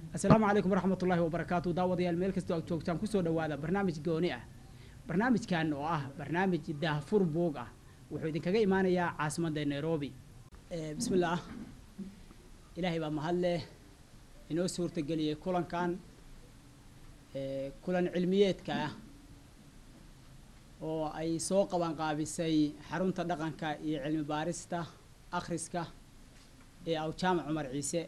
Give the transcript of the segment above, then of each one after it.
asalaamu calaykum waraxmat ullaahi wabarakaatu daawadayaal meel kastoo aad joogtaan kusoo dhowaada barnaamij gooni ah barnaamijkan oo ah barnaamij daahfur buug ah wuxuu idinkaga imaanayaa caasimadda nairobi bismi illaah ilaahay baa mahad leh inoo suurtageliyey kulankan kulan cilmiyeedka ah oo ay soo qabanqaabisay xarunta dhaqanka iyo cilmi baarista akhriska ee awjaamac cumar ciise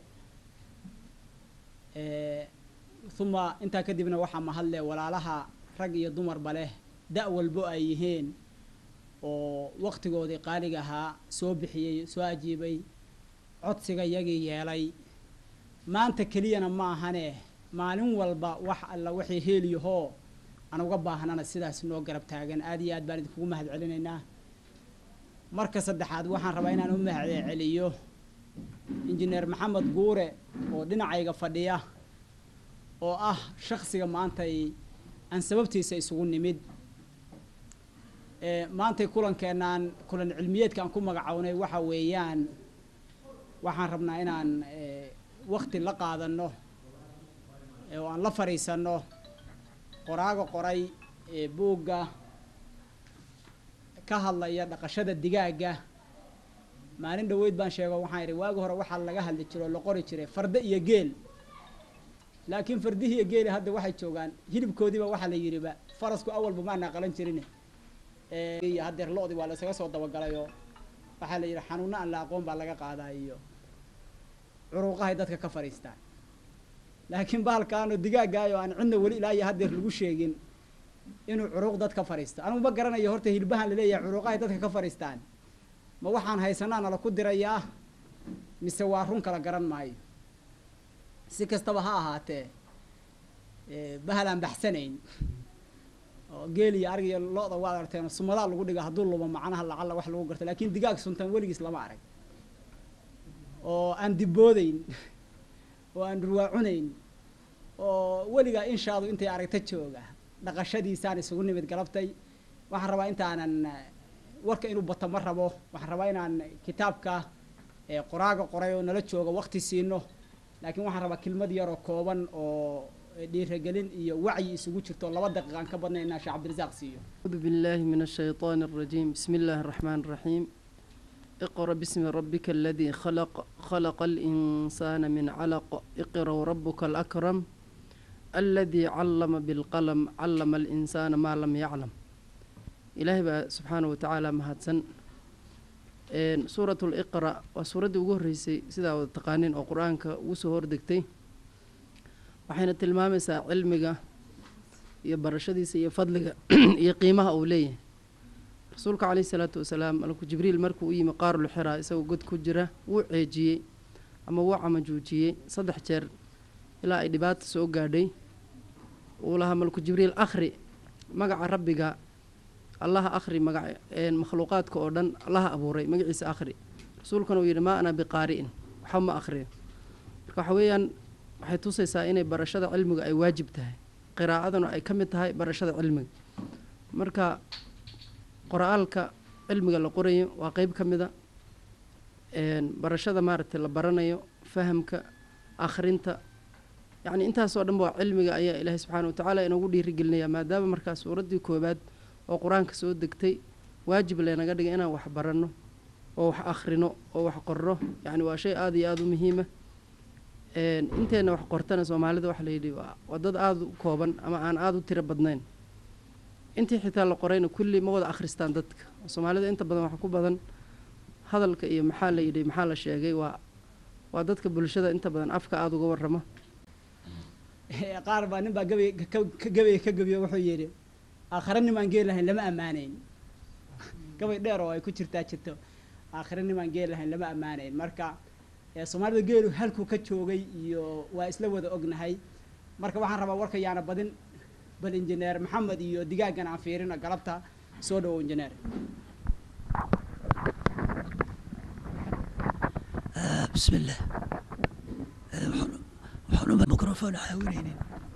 uma intaa kadibna waxaa mahadle walaalaha rag iyo dumarba leh da' walbo ay yihiin oo waktigoodii qaaliga ahaa soo bixiyey soo ajiibay codsiga yagii yeelay maanta keliyana ma ahane maalin walba wax alla waxay heeliyahoo aan uga baahnana sidaas noo garab taagan aad iyo aad baan idinkugu mahad celinaynaa marka saddexaad waxaan rabaa inaan u mahad celiyo injineer maxamed guure oo dhinacayga fadhiya oo ah shaksiga maantay aan sababtiisa isugu nimid maantay kulankeenaan kulan cilmiyeedka aan ku magacownay waxa weeyaan waxaan rabnaa inaan wakti la qaadano oo aan la fadhiisano qoraaga qoray ee buugga ka hadlaya dhaqashada digaagga maalin dhaweyd baan sheego waxaan idhi waagi hore waxaa laga hadli jiro oo la qori jiray farda iyo geel laakiin fardihii iyo geeli hadda waxay joogaan hilibkoodiiba waxaa la yidhiba farasku awalba maana qalan jirin iyo haddeer lo-di waa laysaga soo dabagalay oo waxaa la yidhi xanuuno aan la aqoon baa laga qaadaa iyo curuuqahay dadka ka fadhiistaan laakiin bahalkaanoo digaaggaayoo aan cidna weli ilaa iyo haddeer lagu sheegin inuu curuuq dad ka fadhiisto anugu ma garanayo horta hilbahan laleeyahay curuuqahay dadka ka fadhiistaan ma waxaan haysanaa nala ku dirayaa mise waa run kala garan maayo si kastaba ha ahaatee bahal aan baxsanayn oo geel iyo arig iyo lo-da waad aragteen sumadaa lagu dhiga hadduu lubo macnaha lacalla wax lagu garto lakin digaag suntan weligiis lama arag oo aan diboodeyn oo aan ruwaacunayn oo weligaa inshaadu intay aragta jooga dhaqashadiisaan isugu nimid galabtay waxaan rabaa intaanan warka inuu bato ma rabo waxaan rabaa inaan kitaabka qoraaga qoray oo nala jooga wakti siino laakiin waxaan rabaa kelmad yaroo kooban oo dhiiragelin iyo wacyi isugu jirto laba daqiiqa aan ka badnay inaa sheekh cabdirasaaq siiyo أعوذ بالله من الشيطان الرجيم بسم الله الرحمن الرحيم اقرأ باسم ربك الذي خلق خلق الإنسان من علق اقرأ وربك الأكرم الذي علم بالقلم علم الإنسان ما لم يعلم إلهي بقى سبحانه وتعالى مهدسن سورة الإقرأ وسورة ugu sidaa wada taqaaniin oo qur-aanka ugu soo hordegtay waxayna tilmaamaysaa cilmiga iyo barashadiisa iyo fadliga iyo qiimaha uu leeyahay rasuulka caleyhi salaatu wasalaam malku jibriil markuu u yimi qaarul xiraa isagoo god ku jira wuu ceejiyey ama wuu camajuujiyey saddex jeer ilaa ay dhibaata soo gaadhay uu lahaa malku jibriil akhri magaca rabbiga allaha akhri magac makhluuqaadka oo dhan allaha abuuray magaciisa akhri rasuulkana uu yidhi maa ana biqaari'in waxba ma akhriyo marka waxa weeyaan waxay tusaysaa inay barashada cilmiga ay waajib tahay qiraa'aduna ay ka mid tahay barashada cilmiga marka qoraalka cilmiga la qorayo waa qeyb ka mida barashada maaragtay la baranayo fahamka akhrinta yacni intaasoo dhanba waa cilmiga ayaa ilaahay subxaana wa tacaala inoogu dhiirigelinaya maadaama markaa suuraddii koowaad oo qur-aanka soo degtay waajib leenaga dhigay inaan wax baranno oo wax akhrino oo wax qorno yacni waa shay aada iyo aada u muhiima inteenna wax qortana soomaalida waxa layidhi waa dad aada u kooban ama aan aada u tiro badnayn intii xitaa la qorayna kulli ma wada akhristaan dadka soomaalida inta badan waxa ku badan hadalka iyo maxaa la yidhi maxaa la sheegay waa waa dadka bulshada inta badan afka aada uga warrama qaar baa nin baa gabay gabay ka gabiyo wuxuu yidhi aakhira nimaan geel lahayn lama ammaanayn gabay dheer oo ay ku jirtaa jirto aakhira nimaan geel lahayn lama ammaanayn marka soomaalida geelu halkuu ka joogay iyo waa isla wada ognahay marka waxaan rabaa warka yaana badin bal injineer maxamed iyo digaaggan aan fiirino galabta soo dhawow injineer بسم الله waxaan u microphone caawinaynin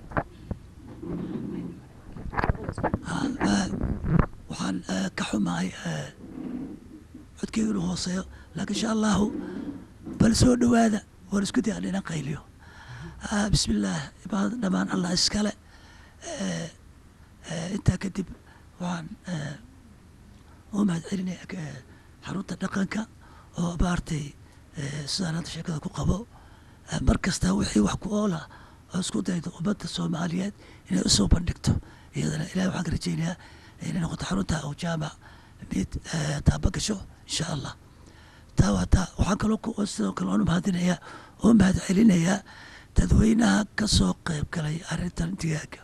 waxaan ka xumahay codkeyga inuu hooseeyo laakiin insha allahu bal soo dhowaada waan isku daya dhina qayliyo Ah, bismillaah imaad dhammaan allah iskale Eh, eh, intaa kadib waxaan eh, u mahad celinaya eh, xarunta dhaqanka oo maaragtay eh, sidaan hadda sheekada ku qabo eh, mar kasta wixii wax ku oola oo isku daydo ummadda soomaaliyeed inay usoo bandhigto iyadana ilahi waxaan ka rajeynayaa inay noqoto xarunta oo jaamac mid eh, taaba gasho insha allah taa waa taa waxaan kaloo ku sidoo kale oon u mahadinayaa oo mahad celinayaa dadweynaha ka soo qayb galay arrintan digaaga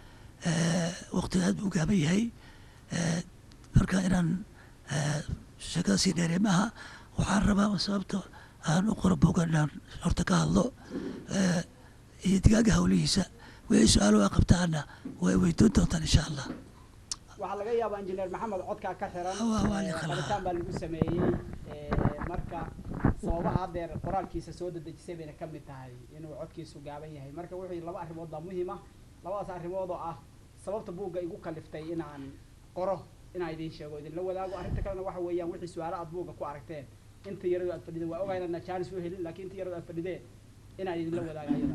waqtiga aad buu u gaaban yahay Eh, marka inaan eh, sheekada sii dheerey maaha waxaan rabaa sababta aan u qoro bogan inaan horta ka hadlo Eh, iyo digaaga hawlihiisa wixii su-aalo a qabtaana way weydoon doontaan insha allah waxaa laga yaabaa injineer maxamed codkaa ka xiran Waa- waa ee, la khalaa. qabitaan baa lagu sameeyey ee, marka sababaha haddeer qoraalkiisa soo dedejisay bayna ka mid tahay inuu codkiisu gaaban yahay marka wixii laba arrimood baa muhiim ah labadaas arrimood oo ah sababta buugga igu kaliftay inaan qoro inaan idiin sheego idinla wadaago arrinta kalena waxa weeyaan wixii su-aalo aad buugga ku aragteen inta yaradu aad fadhideen waa ogahay inaan jaanis u helin laakiin inta yaradu aad fadhideen inaan idinla wadaago ayada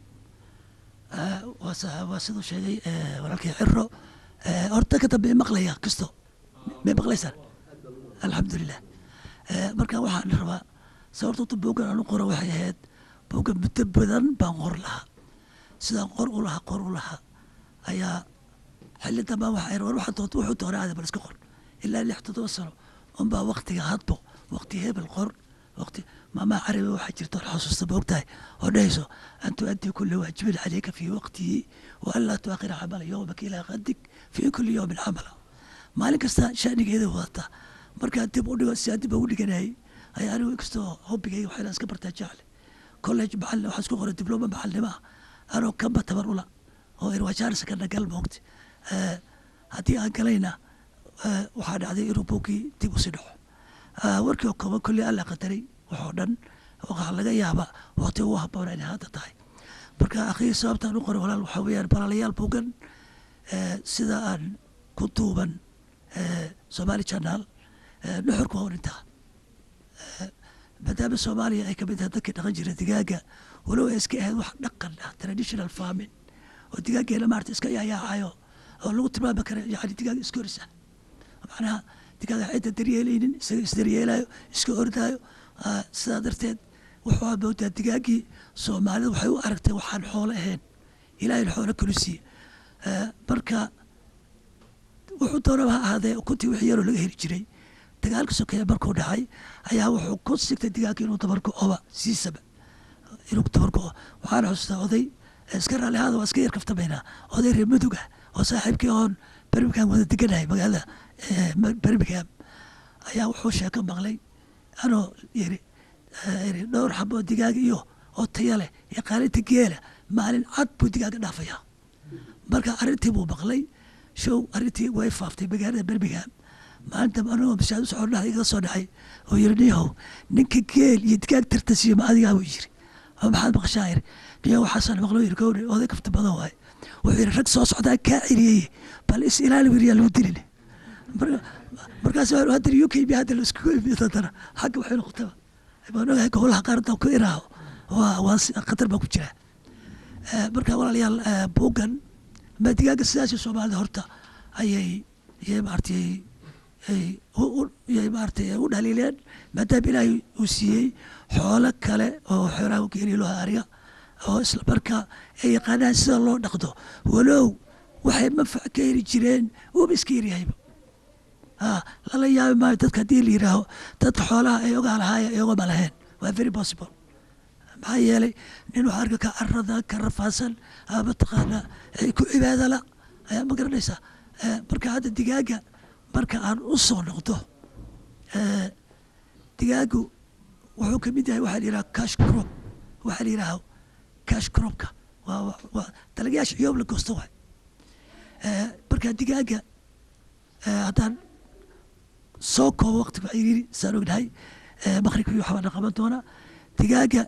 Ah, waa sa- waa siduu sheegay eh, walaalkii ciro Eh, horta ka dambe maqlaya kisto may maqlaysaan alxamdulilah Eh, marka waxaan rabaa sababta horta boogan aan u qoro waxay ahayd boogan muddo badan baan qor lahaa sidaan qor u lahaa qor u lahaa ayaa xilli dambaa waxay war waxaa doonta wuxuu doonaa aada bal iska qor ilaa lix toddoba sano unbaa waktiga hadbo wakti hebel qor wakti maamaa carabi waxaa jirta oon xasuusta moogtahay oo dhahayso an tuaddi kula waajibin calayka fii waqtihi wa an laa tuakhira camala yowmaka ilaa qadig fii kuli yowmin camala maalin kasta shanigeeda wadata markaa dib u dhigo sidaa dib ugu dhiganayay ayaa anigu inkastoo hobbigayga waxayna iska bartaa jecle college macalin waxaa isku qoray dibloma macalnimo ah anoo kamba tabar ula oo irwajaarisa ka nagal moogta Eh, haddii aan galayna eh, waxaa dhacday inuu buuggii dib usii dhaco Ah, warkii oo kooban kolley alla qadaray waxoo dhan waxaa laga yaabaa waqti ugu habboona inay hadda tahay marka akhiir sababtaan u qoray walaal waxaa weeyaan balaalayaal buugan eh, sida aan ku duuban eh, somali channel eh, nuxurku waa un intaa Eh, maadaama soomaaliya ay kamid tahay dadkii dhaqan jira digaaga walow ay iska ahayd wax dhaqan ah traditional farming oo digaageena maarata iska yaayaacayo oo lagu tilmaami kara yani digaag iska orisa macnaha digaaga cidda daryeelaynin isaga isdaryeelayo iska ordaayo Ah, sidaa darteed wuxuu moodaa digaagii soomaalida waxay u aragtay waxaan xoolo ahayn ilaahay xoolo kalu siiye Eh, marka wuxuu doonaba ha ahaadee ukuntii wixii yaroo laga heli jiray dagaalka sokeeye markuu dhacay ayaa wuxuu ku sigtay digaagga inuu dabargo oba siisaba inuu dabargo waxaana xusuustaa oday eh, iska raalli ahaada waa iska yar kaftamaynaa oday reer mudug ah oo saaxiibkii oon birmingham wada deganahay magaalada eh, Ma- birmingham ayaa wuxuu sheeko maqlay anoo yiri eh, yiri dhowr xaboo digaag iyo oo taya leh iyo qaalinta geela maalin cad buu digaaga dhaafayaa marka arrintii buu maqlay show arrintii way faaftay magaalada birmingham maalinta anagoo mashaad u socon dhahay iga soo dhacay oo yiri niyahow ninka geel iyo digaag tartasiyo ma adigaa buu yiri oo maxaad maqashaa yiri niyahow waxaasaan maqlo yiri gowri oday kafta badan waaye wuxuu yiri rag soo socdaa kaa celiyey bal is ilaali wiriyaa lagu dilin marka markaas waa hadda u k b hadda la iskugu imid haddana xagga waxay noqotaba baan ogahay gobolaha qaarada ku iraaho waa waa si- khatar baa ku jira Eh, marka walaalayaal eh, buuggan ma digaaga sidaasi soomaalida horta ayay ayay maaragtay ay u- u- ayay maaragtay u dhaliileen maadaama ilaahay uu siiyey xoolo kale oo xoolaha u geeliyo loo ariga oo isla markaa ay yaqaanaan sida loo dhaqdo walow waxay manfac ka heli jireen uuba iska yaryahayba Ah, lala yaabi maayo dadka haddii la yidhaaho dadka xoolaha ay ogaa lahaaya ay ogama lahayn waa very possible maxaa yeelay nin waxaa arka ka carada ka rafaadsan ama mataqaanaa ay ku cibaadala ayaa ma garanaysaa Eh, marka hadda digaaga marka aan u soo noqdo eh, digaagu wuxuu ka mid yahay waxaa la yidhaha cash crop waxaa la yidhaha cash cropka waa waa- waa dalagyaasha ciyoob la goosto waay Eh, marka digaaga eh, haddaan soo koobo waqti baa yiri saan ognahay eh, maqribkii waxbaa na qaban doonaa digaaga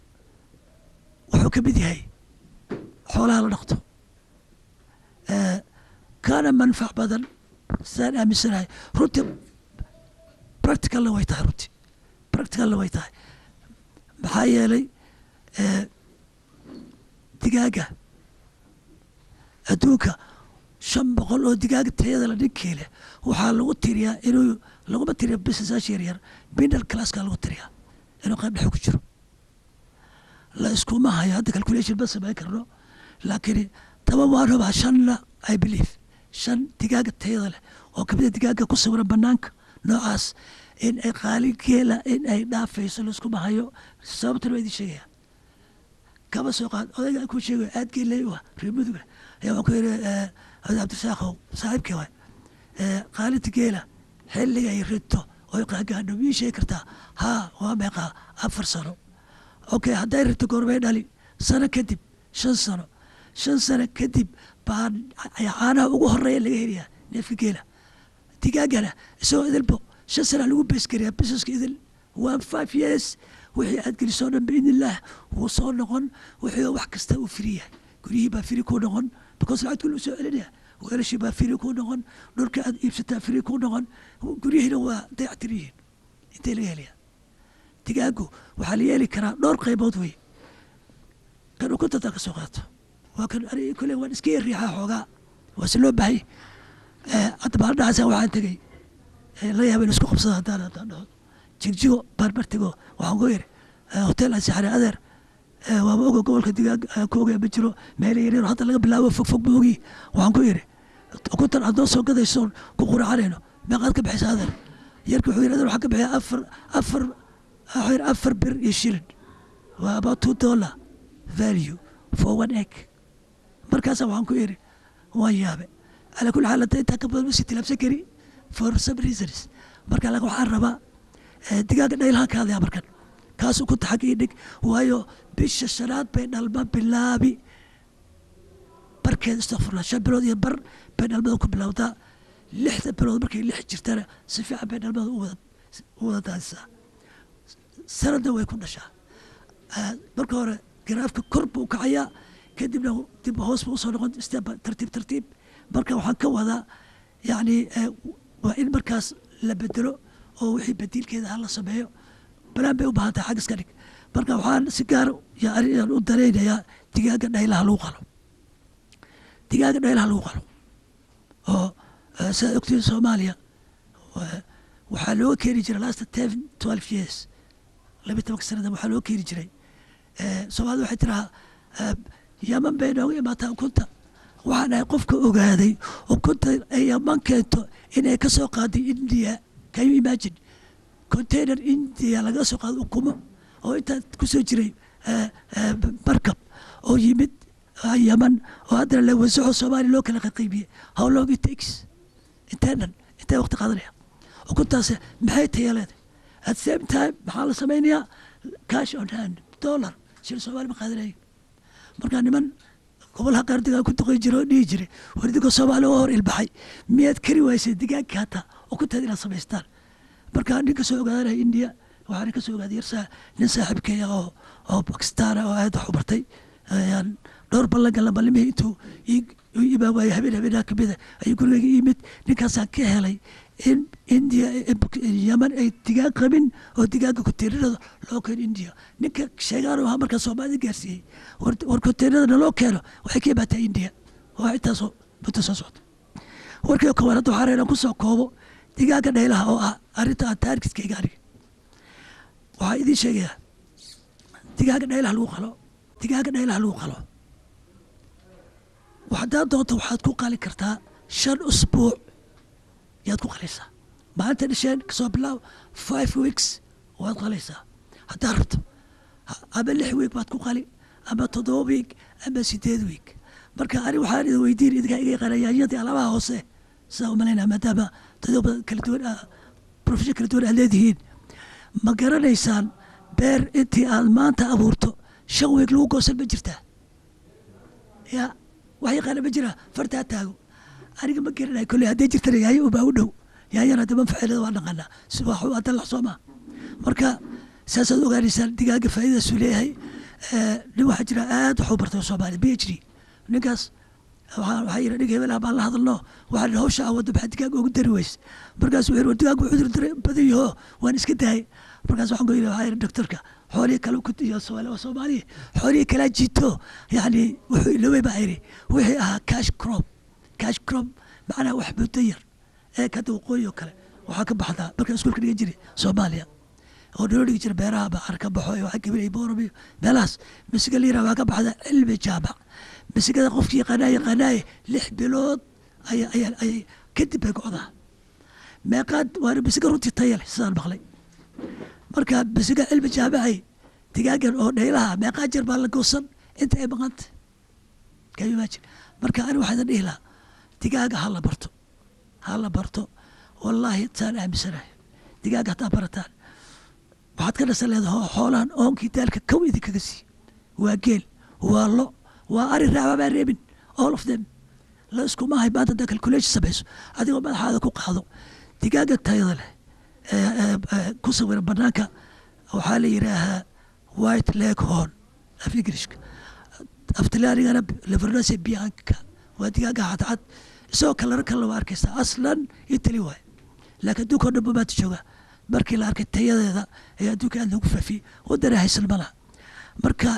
wuxuu ka mid yahay xoolaha la dhaqto Eh, kaana manfac badan sidaan aaminsanahay runtii practicalna way tahay runtii practicalna way tahay maxaa yeelay eh, digaaga adduunka shan boqol oo digaaga tayada la ninkii leh waxaa lagu tiriyaa inuu laguma tiriya business yaryar middle classka lagu tiriyaa inuu qayb dhexe ku jiro la iskuma hayo hadda calculation ma samayn karno laakiin taba waan rabaa shanna i believe shan digaaga tayada leh oo kamida digaaga ku sawiran banaanka noocaas in ay qaali geela in ay dhaafayso laiskuma hayo sababtana waa idin sheegaya kama soo qaad odayga ku sheegayo aad geelay wa reer muduga ayaa waxaan ku yidhi oday cabdisaaqow saaxiibkii waay qaalinta geela xilliga ay rito oy qaagaadho mii sheegi kartaa haa waa meeqaa afar sano okay hadday rito goormay dhali sano kadib shan sano shan sano kadib baa caanaha ugu horeeya laga helayaa neefka geela digaagana isagoo idilbo shan sana lagu beeskariyaa busineska idil one five years wixii aad gelisoo dhan biidn illaah wuu soo noqon wixii wax kasta uu firi yahay guryihii baa firi kuu noqon because lacagtu lu soo celinaya weelashii baa firi kuu noqon dhulka aad iibsataa firi kuu noqon guryihiina waa dayactir yihiin intee laga helaya digaagu waxaa la yeeli karaa dhowr qaybood wey kan ukuntataa ka soo qaato waa kan ani kule waan iska yariixaa xoogaa waa si loo bahay hadda baaldhacaasa waxaan tegey la yaaba in isku qabsada haddaan haddaan dhaho jigjigo baarbartigo waxaan ku yiri hotel ansixare adeer waaba oga gobolka digaag ku ogaya ma jiro meel yaryar hadda laga bilaabo fog fog ma ogi waxaan ku yiri ukuntan aad noo soo gadaysoon ku quracanayno meeqaad ka bixisa adeer yarka wuxuu yiri adeer waxaan ka bixiya afar afar waxuu yiri afar bir iyo shilin waa about two dollar value for one egg markaasa waxaan ku yiri waan yaabe ala kulli xaal hadda intaa ka badan ma sii tilaabsan kari for some reasons marka laga waxaan rabaa digaaga dhaylahaan ka hadlaya markan kaas ukunta xagga ii dhig waayo bisha shanaad bay dhalma bilaabi barkeed istakfurla shan bilood iyo bar bay dhalmada ku bilowdaa lixda bilood markay lix jirtana si fiican bay dhalmada u wada u wada daadisaa sanadna way ku dhashaa marka hore garaafka kor buu kacayaa kadibna dib hoos buu usoo noqon step tartiib tartiib marka waxaan ka wadaa yacni waa in markaas la bedelo oo wixii badiilkeeda ha la sameeyo banaan bay u baahan tahay xag iska dhig marka waxaan si gaar yaan u daraynayaa digaaga dhaylaha lagu qalo digaaga dhaylaha lagu qalo oo sidaad ogtiin soomaaliya waxaa looga keeni jiray last ten twelve years laba tobanka sanada waxaa looga keeni jiray soomaalida waxay tirahaa yaman bay nooga imaataa ukunta waxaan ahay qofka ogaaday ukunta ay yaman keento inay ka soo qaaday india can you imagine container india laga soo qaado ukumo oo intaa kusoo jiray markab oo yimid yaman oo haddana la wasaxo soomaaliya loo kala qaqiibiyey how long it takes intee dhan intee waqti qaadanaya ukuntaas maxay taya leedahay at same time maxaa la samaynayaa cash on hand dollar shil soomaali ma qaadanayo marka niman gobolaha qaar digaag ku duqay jira oo dhihi jiray war idinkoo soomaaliya oo hor ilbaxay miyaad kari waysay digaagka hataa ukunteeda inaad samaystaan marka nin ka soo ogaadanaya india waxaana ka soo ogaaday yarsaa nin saaxiibkeeya oo oo bakistaan oo aad wax u bartay ayaan dhowr ballan galna ballimihii intuu imaan waayey habeen habeenaha kamida ayuu gurigeyga yimid ninkaasaan ka helay in india yaman ay digaag qabin oo digaaga konteenarada loo keeno india ninka sheegaan ahaa markaa soomaalida gaarsiiyey war konteenarada naloo keeno waxay ka imaataa india waa intaasoo muddo soo socda warkii koowaad hadda waxaa inaan kusoo koobo digaaga dhaylaha oo ah arrinta aan taarkiskayga aniga waxaa idiin sheegayaa digaaga dhaylaha lagu qalo digaaga dhaylaha lagu qalo haddaad doonto waxaad ku qali kartaa shan usbuuc yaad ku qalaysaa maalinta dhasheen kasoo bilaab five weeks waad qalaysaa haddaad rabto ama lix week baad ku qali ama toddoba week ama sideed week marka ani waxaan idin weydiin idinkaa iga yaqaana yaanyadii alaabaha hoose sidaa umalaynaa maadaama dadyoba kala duwan profession kala duwan aad leedihiin ma garanaysaan beer intii aad maanta abuurto shan week lagu goosan ma jirtaa ya wax yaqaana ma jira fartaa taago aniga ma garanayo kolley hadday jirtana yaayo ubaa u dhow yaayana hadda manfaceelada waa naqanaa si waa hadda lax soo maa marka saasaad ogaanaysaan digaaga faa'iidaasu leeyahay nin waxaa jira aad wax u bartay soomaaliya b h d ninkaas waxaa yidhi nig hebel ah baan la hadalno waxaa dhi hawsha awadda maxaa digaag ugu dari weys markaas wuxuu yidhi war digaag cudur badan yaho waan iska daayay markaas waxaan ku yidhi waxaa yidhi doctorka xoolihii kale ku iyo Soomaali waa Soomaaliya xoolihii kala jito yani wuxuu iloway baa yidhi wixii ahaa cash crop cash crop macnaha wax muddo yar ee kada waqooyi oo kale waxaa ka baxdaa marka iskuulka dhigan jiray Soomaaliya oo noo dhigi jira beeraha baxar ka baxo iyo waxa gabilay boorab iyo meelahaas misiga la yiraahdo waa ka baxda cilmi jaamac misigada qofkii yaqaanaa yaqaanaaye lix bilood aya aya ayay kadib bay go'daa meeqaad waana misiga runtii taya leh sidaan maqlay marka misiga cilmi jaamacay digaagan oo dhaylaha meeqaa jeer baa la goosan inta ay maqanta can you imagine marka ani waxaa idin dhihi lahaa digaaga ha la barto ha la barto wallaahi saan aaminsanahay digaaga hataa barataan waxaad ka dhasan leedahay xoolahan oonkii daalka kow idinkaga sii waa geel waa lo waa ari raaba baa reebin all of them la iskuma hay maanta hadaa calculation samayso adigoo madaxaada ku qaado digaaga tayada leh ee ee ee ku sawiran banaanka waxaa la yidhaahaa white leg horn af englishka aftilaanigana levernace bianca waa digaaga cadcad isagoo kalaro kale waa arkaysa aslan italy waay laakiin adduunka o dhan bamaanta jooga markii la arkay tayadeeda ee adduunka aad loogu faafiyey wadana haysan malaha marka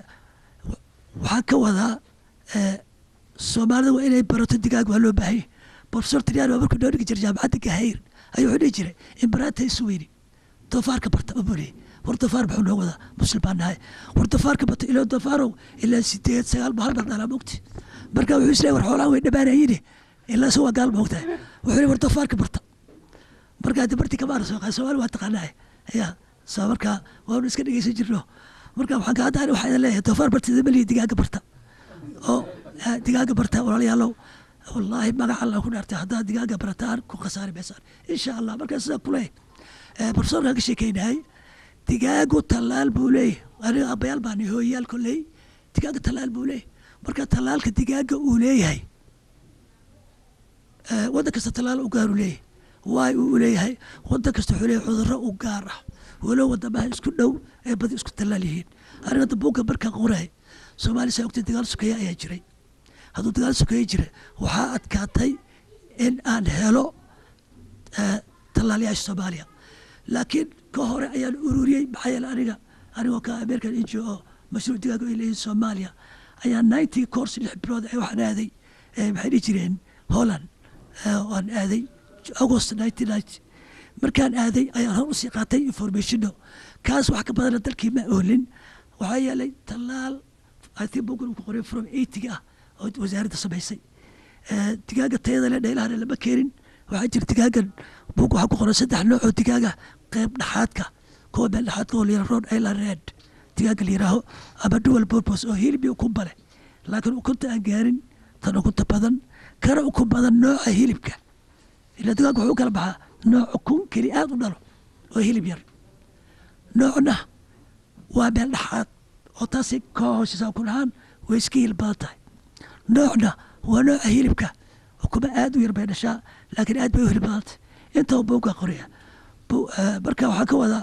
waxaan ka wadaa soomaalida waa inay barato digaag waa loo baahanya professor trian waa markuu noo dhigi jiray jaamacadda gahayr ayuu wuxuu dhihi jiray imbaraata isweyni doofaarka barta abuley war doofaar muxuu noo wadaa muslim baan nahay war doofaarka barta ilaa doofaarow ilaa sideed sagaal ba hal mar dhalaa mogti marka wuxuu isleeyahy war xoolahan way dhammaanayine ilaa se waa gaal moogtahay wuxuu leey war doofaarka barta marka hadda barti kama arso soomaali waa taqaanahay ya so marka waanu iska dhegeysan jirno marka waxaan ka hadda waxaa idin leeyahay doofaar bartida malihi digaaga barta oo digaaga barta walaalayaalow wallaahi magaca alla ku dhaartay haddaad digaaga barataan ku khasaari maysaan insha allah markaa sidaa ku leeyahay barsoorkaan ka sheekeynahay digaagu tallaal buu leeyahay aniga abayaal baan hooyayaal kolley digaaga tallaal buu leeyahay marka tallaalka digaaga uu leeyahay waddan kasta tallaal u gaaru leeyahay waay uu leeyahay waddan kasta wuxuu leeyahay cudurro u gaar ah walow wadamaha isku dhow ee badi isku tallaal yihiin aniga hadda buugga markaan qoray soomaali saa ogtay dagaal sokeeye ayaa jiray hadduu dagaal sokeeye jira waxaa adkaatay in aan helo tallaalayaasha soomaaliya laakiin ka hore ayaan ururiyey maxaa yeele aniga anigoo ka american ngo oo mashruuc digaaga ay leeyihin soomaaliya ayaa ninety course lix bilood waxaan aaday maxay dhihi jireen holland waan aaday august nineteen ninety markaan aaday ayaan hor usii qaatay informationo kaas wax ka badana dalkii ma oolin waxaa yeelay tallaal ati bugan ku qoray from eightiga ah oo wasaaradda samaysay digaaga tayada le dheylahana lama keenin waxaa jira digaagan bug waxaa ku qoran saddex nooc oo digaaga qeyb dhexaadka kuwa meel dhexaadka oo layira rod island red digaaga la yiraaho ama dual purpose oo hilib iyo ukunba leh laakiin ukunta aan gaarin tan ukunta badan kana ukun badan nooca hilibka ila digaaga wuxuu u kala baxaa nooc ukun keli aad u dhalo oo hilib yar noocna waa meel dhexaad oo taasi ka hooseysa ukun ahaan way iska hilib badan tahay noocna waa nooca hilibka ukuma aad u yar bay dhashaa laakiin aad bay u hilib badan tahay intaba buugga qoriya marka waxaa ka wadaa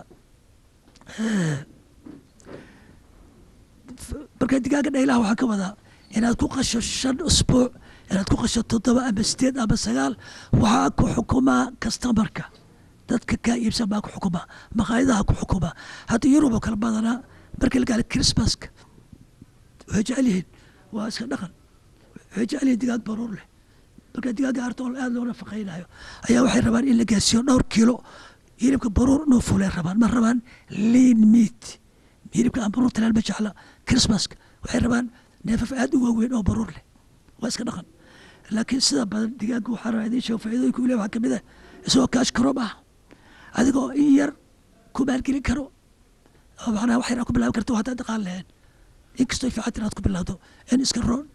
marka digaaga dhaylaha waxaa ka wadaa inaad ku qasho shan usbuuc inaad ku qasho toddoba ama sideed ama sagaal waxaa ku xukumaa kastamarka dadka kaa iibsan baa ku xukumaa maqaayadaha ku xukumaa hadda yurub oo kale badanaa markii la gaala christmaska waxay jecel yihiin waa iska dhaqan waxay jecel yihiin digaag baruur leh marka digaaga artool aad loo nafaqaynayo ayaa waxay rabaan in la gaarsiiyo dhowr kiilo hilibka baruur inuu fulay rabaan ma rabaan lean meat hilibka aan baruur talaal ma jecla christmaska waxay rabaan neefaf aad u waaweyn oo baruur leh waa iska dhaqan laakiin sida badan digaaga waxaa rabaa idiin sheego faa'iidooyinka uu leeyahay waxaa kamid ah isagoo kaash karoom ah adigoo in yar ku maalgelin karo oo macnaha wax yar aad ku bilaabi karto haddaad dhaqaan lahayn inkastoo fiicantin aad ku bilowdo in iska roon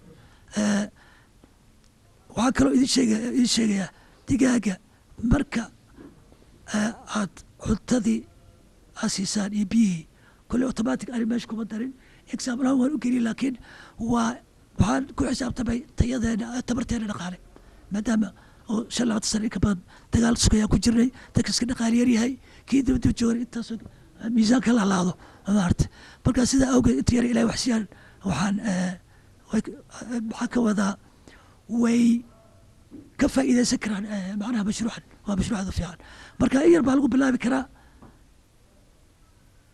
waxaa kaloo idin sheegaya idin sheegayaa digaaga marka aad cuntadii aad siisaan iyo biyihii kolley automatic ani meesha kuma darin example ahaan waan u geliyay laakiin waa waxaan ku xisaabtamay tayadeena tabarteena dhaqaale maadaama oo shan labaatan sano in ka badan dagaal sugayaa ku jirnay dadka iska dhaqaali yar yahay kii dibadib joogay intaasoo miisaanka la laado maarta marka sidaa awgeed inta yar ilahay waxsiyaan waxaan maxaa ka wadaa way ka faa'iidaysan karaan macnaha mashruucan waa mashruucada fiican marka in yar baa lagu bilaabi karaa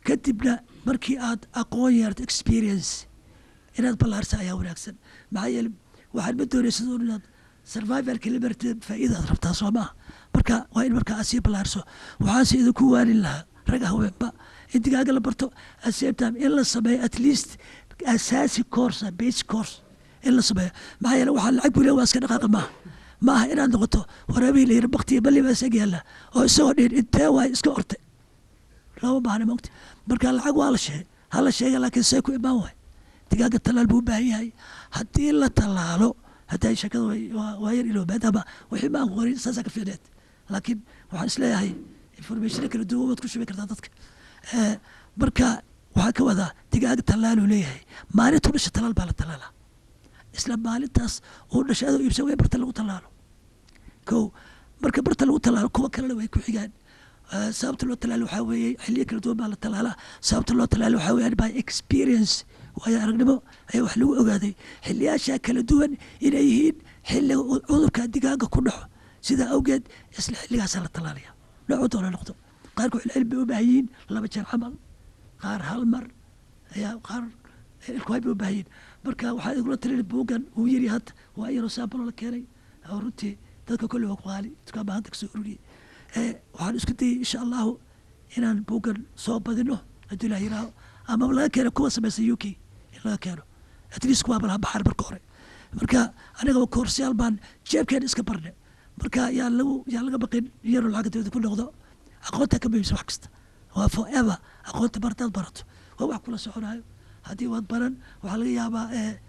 kadibna markii aad aqoon yeerto experience inaad ballaarsa ayaa wanaagsan maxaa yeele waxaad ma doonaysa un inaad survivalka liberty faa'iidaad rabtaa soo maaha marka waa in markaa aad sii ballaarso waxaase idinku waanin lahaa rag haweenba in digaaga la barto at same time in la sameeyo at least asaasi course base course in la sameeyo maxaa yeele waxaa lacag bule waa iska dhaqaaqa maaha ma aha inaad noqoto waraabihii la yidhi baktiya balli baa isaga yaalla oo isagoo dhihin intee waay iska ortay lama baahna mogta marka lacag waa la sheegay ha la sheega laakiin see ku imaan waay digaaga tallaal buu u baahan yahay haddii la tallaalo hadday sheekada waa yar iloobaad ama wixii ma aan qorin saasaa ka fiicneed laakiin waxaan isleeyahay informationa kala duwan waad ku shubi kartaa dadka marka waxaa ka wadaa digaaga tallaaluu leeyahay maalintuu dhasha tallaal baa la tallaalaa isla maalintaas uu dhashay adoo iibsan way barta lagu tallaalo ko marka barta lagu tallaalo kuwa kalena way ku xigaan sababta loo talaalo waxaa weeye xiliyo kala duwan baa la tallaalaa sababta loo talaalo waxaa weeyaan by experience waayo aragnimo ayaa wax lagu ogaaday xiliyaashaa kala duwan inay yihiin xiliga cudurka digaaga ku dhaco sidaa awgeed isla xilligaasaa la tallaalaya noocu doona noqdo qaarku xilcilm bay u baahan yihiin laba jeer camal qaar hal mar ayaa qaar ilkuhay bay u baahan yihiin marka waxaa igula talin buugan uu yiri hadda waa iyaroo saambalo la keenay oo runtii dadka kolle waa ku qaali dukaan baa hadda kasoo ururiyey waxaan isku dayay insha allahu inaan buugan soo badino haddii ilah yiraaho ama laga keeno kuwa samaysan u k in laga keeno at least kuwaa balaha baxar marka hore marka anigaba koorsiyaal baan jeebkeena iska barne marka yaa lagu yaa laga baqin iyaro lacagga dawlada ku noqdo aqoonta ka muhiimsan wax kasta waa forever aqoonta bartaad barato waa wax kula soconayo haddii waad baran waxaa laga yaabaa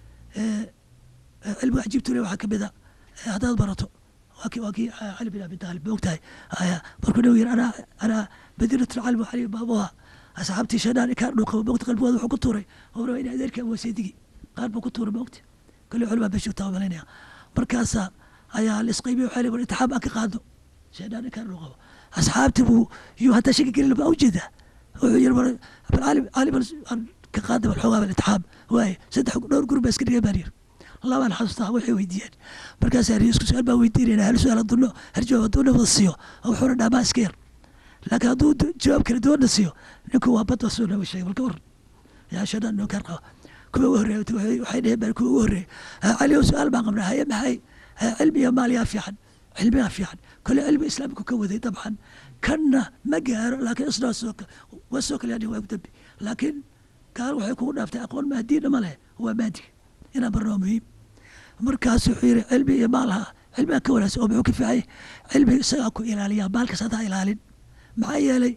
cilmiga cajiibtule waxaa kamid a haddaad barato waa kii waa kii cali bin abi taalib moogtahay markuu nabigu yiri anaa anaa madiinatu lcalmi cali baabuha asxaabtii shadaan ikaa dhuuqa moogta qalbigooda wuxuu ku tuuray oo raba in adeerka waseedigi qaar buu ku tuuray moogta kale culmaa baa joogtaa malaynaya markaasa ayaa la isqaybiya waxaa leeyahay intixaam aan ka qaadno shadaan ikaa dhuuqabo asxaabtii buu yuu hataa shaki gelin baa ujeedaa wuxuu yiri bal cali cali bal ka qaada bal xoogaa bal intixaam waaye saddex dhowr gurub baa iska dhigay baan yiri labaan xasuustaa waxay weydiiyeen markaasaa ri isku su-aal baan weydiinayna hal su-aal hadduu hal jawaab hadduu nabada siiyo wuxuuna dhaamaa iska yar laakiin hadduu jawaab kala duwanna siiyo ninku waa bad wasuu naba sheegay balka waran yaa shadaan ninkaan qaba kuwa ugu horreeya waxay dheheen baan kuwa ugu horreeya cali oo su-aal baan qabnaa haye maxay cilmiga maaliyaa fiican cilmigaa fiican kole cilmi islaamku ka waday dabcan kanna ma gaaro laakiin isna waa soo kale yani waa ku dambi laakiin gaal waxay kugu dhaaftay aqoon maadiina ma leh waa maadiga inaan barno waa muhiim markaas wuxuu yiri cilmi iyo maalaha cilmiga ka wanaagsan oo muxuu ka fiicay cilmiga isagaa ku ilaaliya maalkas hadaa ilaalin maxaa yeelay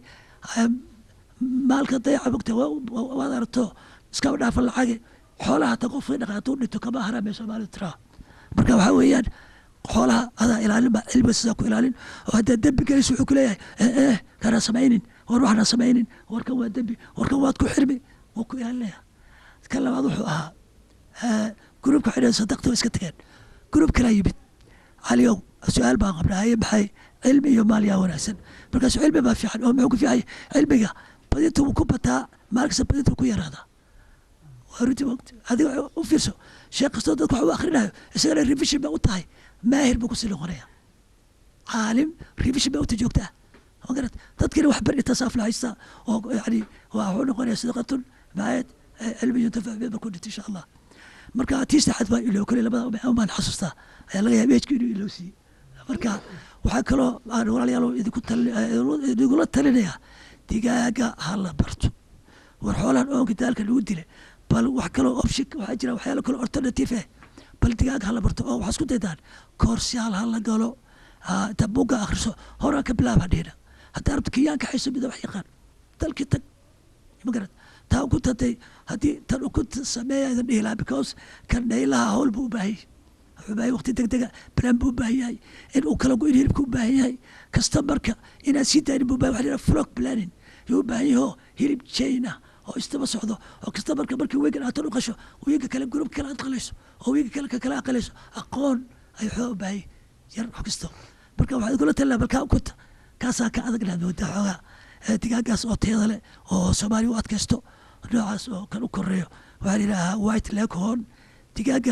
maalka dayaca mogta waad aragto iskaba dhaafa lacage xoolaha hata qofkii dhaqaatuu dhinto kama haramee soomaalidu tiraa marka waxaa weeyaan xoolaha adaa ilaalin ba cilmiga sidaa ku ilaalin oo haddaad dembi gelayso wuxuu ku leeyahay eh kanaa samaynin war waxna samaynin warkan waa dembi warkan waad ku xirmi wuu ku ilaalinaya kan labaad wuxuu ahaa gruubka waxay dhaheen sadaqta waa iska tageen gruub kalaa yimid caliyow su-aal baan qabnaa haye maxay cilmi iyo maal yaa wanaagsan markaasu cilmi baa fiican oo muxuu ku fiicay cilmiga badinta wuu ku bataa maalkasta badinta wuu ku yaraadaa waa runtii waqti adiga u fiirso sheekh kastoo dadka wax u akhrinayo isagana revision ba u tahay maahir buu kusii noqonaya caalim revision ba uta joogtaa magarat dadkina wax bari tasaaf la haystaa oo yani waa wuxuu noqonaya sadaqatun maayad cilmi yuntafac bi markuu dhinta insha allah marka tii saxaad baa iloo kale labada baan xasuustaa ayaa laga yaaba ejka inuu iloo siiyey marka waxaa kaloo aan walaalayaal idinku idigula talinaya digaaga ha la barto war xoolahan oonka daalka lagu dila bal wax kaloo option waxaa jira waxyaalo kaloo alternative eh bal digaaga ha la barto oo waxaa isku daydaan koorsiyaal ha la galo inta buugga akhriso horaa ka bilaaba dhihina haddaa rabto kiyaanka xayso mida wax yaqaan dalkii tag magarat taa ku tatay haddii tan ku sameeya idan dhihi lahaa because kan dhaylaha hawl buu u baahan yahay wuxuu baahan waqti deg dega balan buu u baahan yahay in uu kala go-in hilibka u baahan yahay customarka inaad sii daanin buu baahan waxa la yidhaha flock planning yuu u baahan yahay oo hilib chain ah oo istaba socdo oo customarka markii weegan aad tan u qasho weega kale gurub kale aad qalayso oo weega kale ka kale aad qalayso aqoon ayuu xooga u baahan yar wax kasto marka waxaad kula talina balkaa ukuta kaasaa ka adag laad moodaa xoogaa digaagaas oo tayada leh oo soomaaliya u adkaysto noocaas oo kan u koreeyo waxaa la yidhaahaa white leghorn digaaga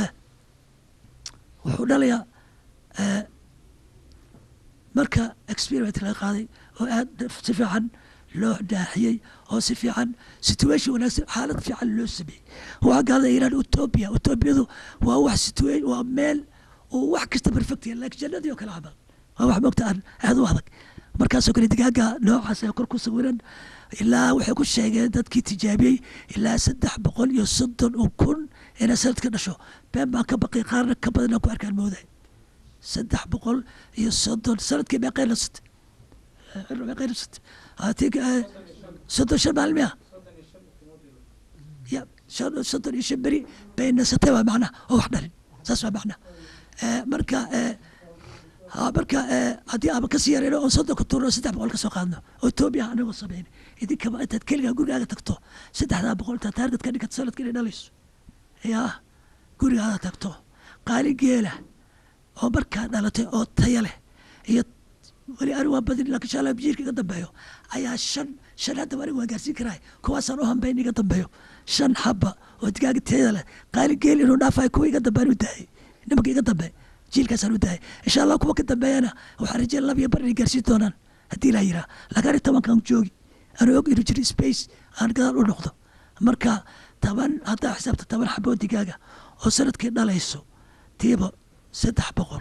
wuxuu dhalayaa marka experiment laga qaaday oo aad si fiican loo dhaaxiyey oo si fiican situation wanaagsan xaalad fiican loo sameeyey waxaa gaalada yidhahda utopia utopiyadu waa wax situa waa meel oo wax kasta perfect yahay laakiin jannadii oo kale camal waa wax mogta aan aad u adag markaasoo kale digaaga noocaas ee kor ku sawiran ilaa waxay ku sheegeen dadkii tijaabiyey ilaa saddex boqol iyo soddon oo kun inay sanadka dhasho been baan ka baqay qaarna ka badan aan ku arkaan mooday saddex boqol iyo soddon sanadkii meeqay nasat meeqay nasat ati soddon shan maalin miya ya shan soddon iyo shan beri bay nasatay waa macnaha oo wax dhalin saas waa macnaha marka ha marka haddii aaba kasii yareyno oo soddon ka tuurno saddex boqol ka soo qaadno oo etoobiya anagoo sameyn idinkaba intaad keligaa gurigaaga tagto saddexdaa boqol intaad taargad ka dhigato sanadka inay dhalayso yaa gurigaada tagto qaali geela oo markaa dhalatay oo taya leh iyo weli anigu waa badin laakiin insha allah jiirka iga dambeeyo ayaa shan shan hadda anigu waan gaarsiin karaa kuwaasaan u hambayn iga dambeeyo shan xaba oo digaaga tayada leh qaali geel inuu dhaafayo kuwa iga dambean u daayay nimanka iga dambe jiilkaasaan u daayay insha allah kuwa ka dambeeyana waxaan rajeyn laba iyo bar inay gaarsiin doonaan haddii laa yiraa laakiin ani tobankan joogi anuu og inuu jiro space aan gadaal u noqdo marka toban haddaa xisaabta toban xaboo digaaga oo sanadkii dhalayso tiiba saddex boqol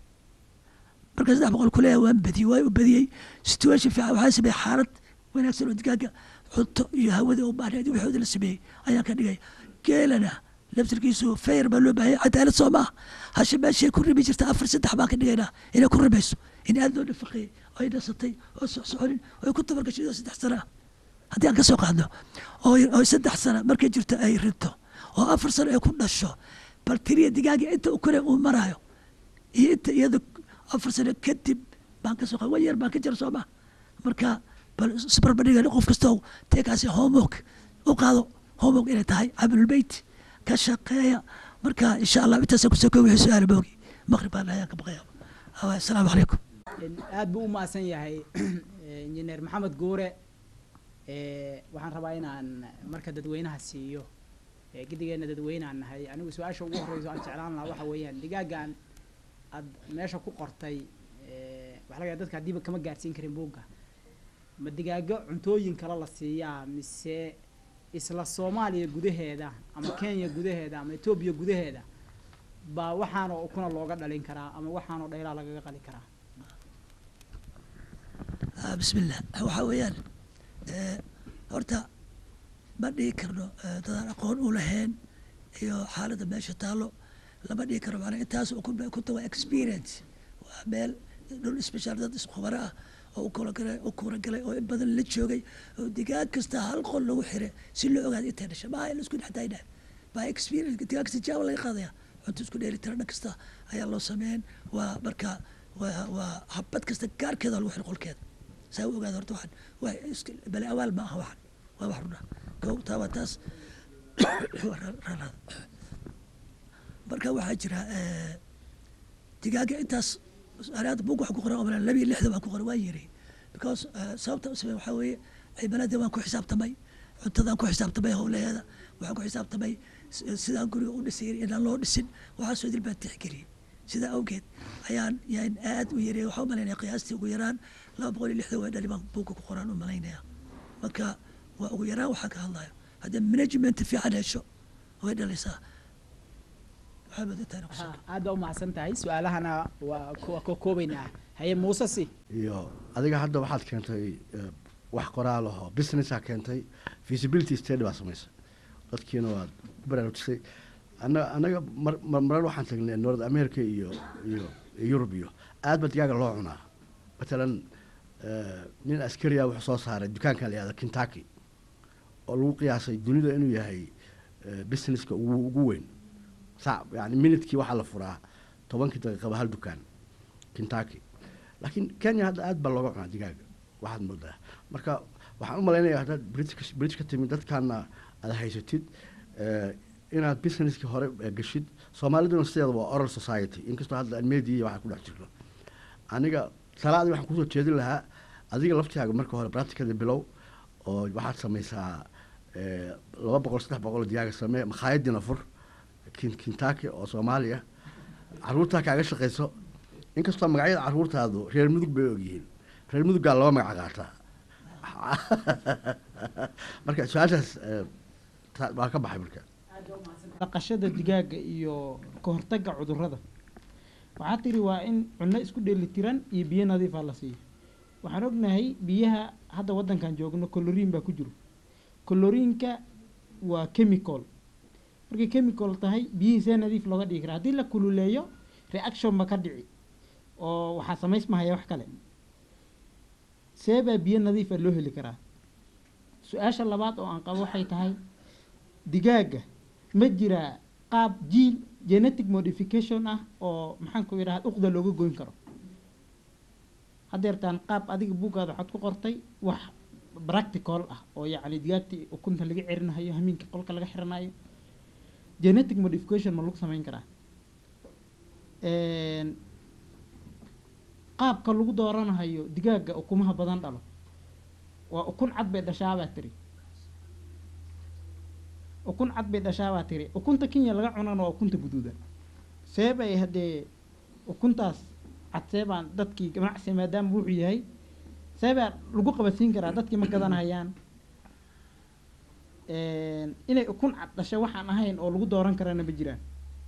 marka saddex boqol kuleeya waan badiyey waa u badiyey situation fiican waxaa sameeyey xaalad wanaagsan oo digaaga cunto iyo hawada u baahneed iyo waxooda la sameeyey ayaan ka dhigay geelana laftirkiisu fayr baa loo baahayay cadaalad soo maaha hashe meeshay ku ribi jirta afar saddex baan ka dhigaynaa inay ku ribayso in aad loo dhafaqeeyey oo ay dhasatay oo socsoconin oo ay ku tabargashay oo saddex sana ah haddii aan ka soo qaadno oo oo saddex sana markay jirto ay rinto oo afar sano ay ku dhasho bal tiriya digaaga inta u kore uu maraayo iyo inta iyada afar sano kadib baan ka soo qaad wan yar baan ka jira soo maha marka bal isbarbardhigan qof kastoo teekaasi homework u qaado homework inay tahay camalulbeyt ka shaqeeya marka insha allah intaasa kusoo kow wixii su-aala boogi maqrib baan ayaan ka baqaya assalaamu calaykum aad buu u mahadsan yahay injineer maxamed guure waxaan rabaa inaan marka dadweynaha siiyo gidigeena dadweynaan nahay anigu su-aasha ugu horreyso aan jeclaan lahaa waxa weeyaan digaagan aad meesha ku qortay waxa laga dadka haddiiba kama gaarsiin karin buugga ma digaago cuntooyin kale la siiyaa mise isla soomaaliya gudaheeda ama kenya gudaheeda ama etoobiya gudaheeda baa waxaanoo ukuna looga dhalin karaa ama waxaanoo dhaylaa lagaga qali karaa bismillah waxaa weeyaan horta ma dhihi karno dadaan aqoon u lahayn iyo xaaladda meesha taallo lama dhihi karno maanaa intaas kunta waa experience waa meel dhul special dad iskhubaro ah oo ukulagalay u kuuragalay oo in badan la joogay oo digaag kasta hal qol lagu xire si loo ogaado intay dhasha maaha in isku dhexdaayna baa experience digaag kasta jaaba laga qaadaya cunto isku dheeli tira dhan kasta ayaa loo sameyn waa marka waa waa habad kasta gaarkeeda lagu xiro qolkeeda saa u ogaada horta waxaan waa bale awaal ma aha waxan waa wax runa kow taa waa taas ranaada marka waxaa jira digaaga intaas anaada bug wax ku qoran oo laba iyo lixda baan ku qoran waa yiri because sababta u samey waxaa weeye cibaladii waan ku xisaabtamay cuntadaan ku xisaabtamay howlaheeda waxaan ku xisaabtamay sidaan guriga u dhisay inaan loo dhisin waxaasoo dil baan tixgeliyey sidaa awgeed ayaan yaan aad u yareeyay waxaa u malaynaya qiyaastii ugu yaraan laba boqol iyo lixdan waa dhali baan buugga ku qoraan u malaynaya marka waa ugu yaraan waxaa ka hadlayo haddii management fiican hesho way dhalaysaa aad baa umahadsan tahay su-aalahana waa waa ka koobeynaa haye muuse si iyo adiga hadda waxaad keentay wax qoraal ahoo businessaa keentay feasibility study baa samaysay dadkiina waad ku baraarujisay ana anaga mar marar waxaan tagnay north america iyo iyo yurub iyo aad ba digaaga loo cunaa matalan nin askariya wuxuu soo saaray dukaanka la yihahda kentucky oo lagu qiyaasay dunida inuu yahay businesska ugu ugu weyn sa yani minutkii waxaa la furaa tobankii daqiiqaba hal dukaan kentucky laakiin kenya hadda aad baa looga cunaa digaaga waxaad moodaa marka waxaan u malaynaya haddaad british british ka timid dadkaana aad haysatid inaad businesskii hore gashid soomaaliduna sideeda waa oral society inkastoo hadda media waxaa ku dhex jirno aniga salaadii waxaan kusoo jeedin lahaa adiga laftigaaga marka hore practicada bilow oo waxaad samaysaa laba boqol saddex boqol digaaga samee makhaayadiina fur kentucky oo soomaaliya caruurtaa kaaga shaqayso inkastoo magacyada caruurtaadu reer mudug bay ogyihiin reer muduggaa laba magac qaataa marka su-aashaas eh, ta- waa ka baxay marka dhaqashada digaaga iyo ka hortagga cudurrada waxaa tiri waa in cunno isku dheelitiran iyo biyo nadiifa la siiyo waxaan ognahay biyaha hadda waddankan joogno coloriin baa ku jiro coloriinka waa chemical markay chemical tahay biyihii see nadiif looga dhigi karaa haddii la kululeeyo reaction ba ka dhici oo waxaa samaysmahaya wax kale see baa biyo nadiifa loo heli karaa su-aasha labaad oo aan qabo waxay tahay digaaga ma jiraa qaab jiil genetic modification ah oo maxaan ku idhaha uqda looga goyn karo haddeertaan qaab adiga buuggaada waxaad ku qortay wax practical ah oo yacni digaagtii ukunta laga cerinayo hamiinka qolka laga xiranayo genetic modification ma lagu samayn karaa Een, qaabka lagu dooranayo digaaga ukumaha badan dhalo waa ukun cad bay dhashaabaa tiri ukun cad bay dhashaabaa tiri ukunta kenya laga cunana waa ukunta guduudan see bay haddee ukuntaas cad see baan dadkii ganacsi maadaama wuxuu yahay see baa lagu qabadsiin karaa dadkii ma gadanahayaan Een, inay ukun cad dhashay waxaan ahayn oo lagu dooran karana ma jiraan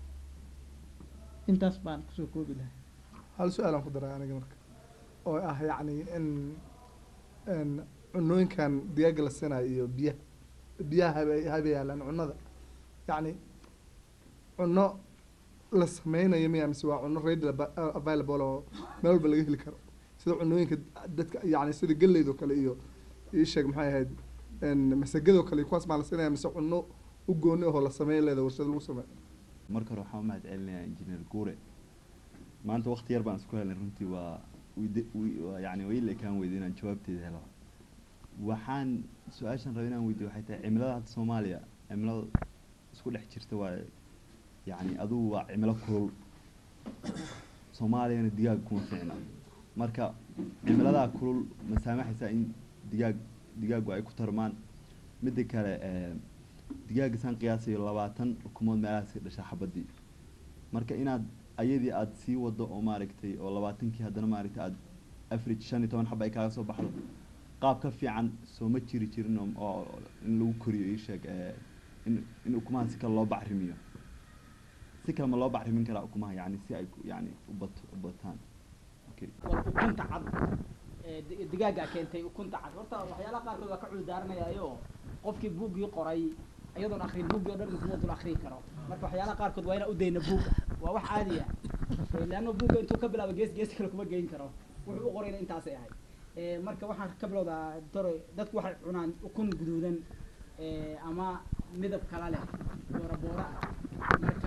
intaas baan kusoo koobi lahaa hal su-aalaan ku daray aniga marka oo ah yacni in in cunooyinkan digaaga la siinayo iyo biyaha biyaha habe habe yaalaan cunnada yacni cunno la sameynayo miya mise waa cunno ready aba- available oo meel walba laga heli karo sida cunooyinka dadka yacni sida galleydo kale iyo ii sheeg maxay ahayd n masagadoo kale iyo kuwaas maa la siinaya mise cunno u gooni ahoo la sameyn leeda warshad lagu sameeyo marka hore waxaan u mahad celinayaa injineer guure maanta waqti yar baan isku helnay runtii waa wide- wi- waa yacni waa ila ekaan weyday inaan jawaabteeda helo waxaan su-aashan raba inaan weydiyo waxay tahay cimilada hadda soomaaliya cimilada isku dhex jirta waa yacni adugu waa cimilo kulul soomaaliyana digaag kuma fiicna marka cimiladaa kulul ma saamaxaysaa in digaag digaagu ay ku tarmaan midda kale eh, digaaga saan qiyaasayo labaatan ukumood meelahaas ka dhashaa xabadii marka inaad ayadii aada sii wado oo maaragtay oo labaatankii haddana maaragtay aada average shan iyo toban xaba ay kaaga soo baxdo qaab ka fiican soo ma jiri jirin oo- oo in lagu koriyo ii sheeg eh, in in ukumaha si kale loo bacrimiyo si kale ma loo bacrimin karaa ukumaha yani si ay ku- yani u bat u bataan okay war ukunta cad ee di- digaagaa keentay ukunta cad horta waxyaalaha qaarkood waa ka cudurdaaranayaayo qofkii buuggii qoray iyadoon akrin buuggii o dhan kuma dul akrin karo marka waxyaalaha qaarkood waa inaan u dayna buugga waa wax caadi ah Eh, leanna buugga intuu ka bilaabo gees gees kale kuma geyn karo wuxuu u qorayna intaasay ahayd Eh, marka waxaan ka bilowdaa dore dadku waxay cunaan ukun guduudan eh, ama midab kala leh boora boora ah marka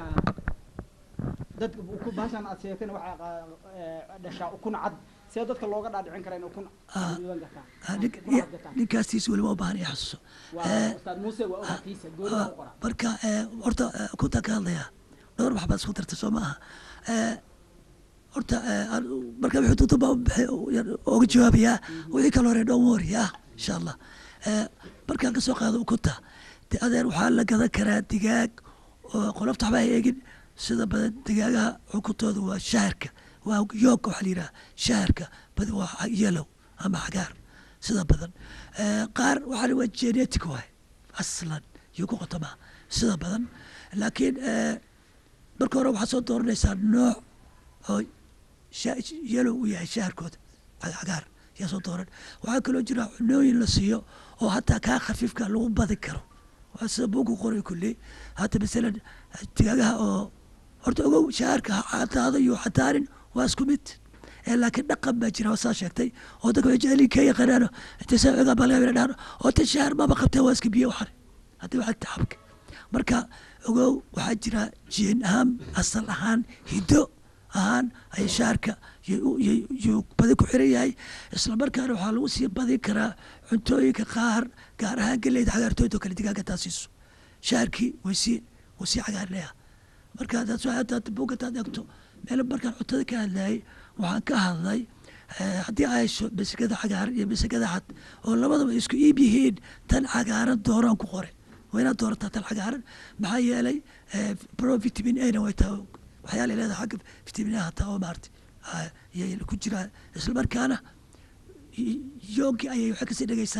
dadka ukun bahashan aad sheegtayna waxay qa- eh, dhashaa ukun cad see dadka looga dhaadhicin karaa in ukun Ah, guduudan gataan Ah, nin- ukun cad gataan ninkaastiis weliba u baahan yahay xasuuso waa ustaad muuse waa ogatiisa gooni Ah, u qora marka eh, horta eh, kuntaan ka hadlayaa dhowr wax baad isku dartay soo ma aha Eh, horta eh, an- marka wixii dunta baa u bixi- u- yar- ooga jawaabayaa wixii kale hore dhown wori ah insha allah Eh, markaan ka soo qaado ukunta de adeer waxaa la gadan karaa digaag oo qolofta waxba ha eegin sida badan digaagaha ukuntooda waa shaharka waa yoogka waxaa la yidhaha shaharka badi waa yellow ama cagaar sida badan Eh, qaar waxaa la waa genetic waay aslan iyo ku qotomaa sida badan laakiin eh, marka hore waxaad soo dooranaysaa nooc oo sha- yellow u yahay shaharkooda ca- cagaar yaa soo dooran waxaa kaloo jira cunooyin la siiyo oo hataa kaa khafiifka lagu badin karo waa sida buugu qoray kulli hata masalan digaagaha oo horta ogow shaharka ha cadaado iyo cadaanin waa isku mid ee laakiin dhaqan baa jira oo saa sheegtay oo dadka waxay jecel yihiin ka yaqaanaano intay saa ogaa baa laga yaabaa inay dhahaan oo tan shahar maba qabtee waa iska biyo waxan haddii waxaa tacabka marka ogow waxaa jira jeen ahaan asal ahaan hiddo ahaan ay shaarka yuu badi ku xiran yahay isla markaana waxaa lagu sii badin karaa cuntooyinka qaar gaar ahaan geleyda cagaartooyda oo kale digaaga taa siiso shaarkii way sii wuu sii cagaarnaya marka hadaad soo hadaad buug hadaad eegto meel markaan cuntada ka hadlayay waxaan ka hadlay eh, haddii ay hesho masagada cagaaran iyo masagada cad oo labadaba isku iib yihiin tan cagaaran dooraan ku qore waa inaad doorataa tan cagaaran maxaa yeelay eh, pro vitamin a na way taa waxyaala ay leedahay xagga vitamin a hataa oo maarata iyay ku jiraan isla markaana y- yoogii ayay waxay kasii dhegeysaa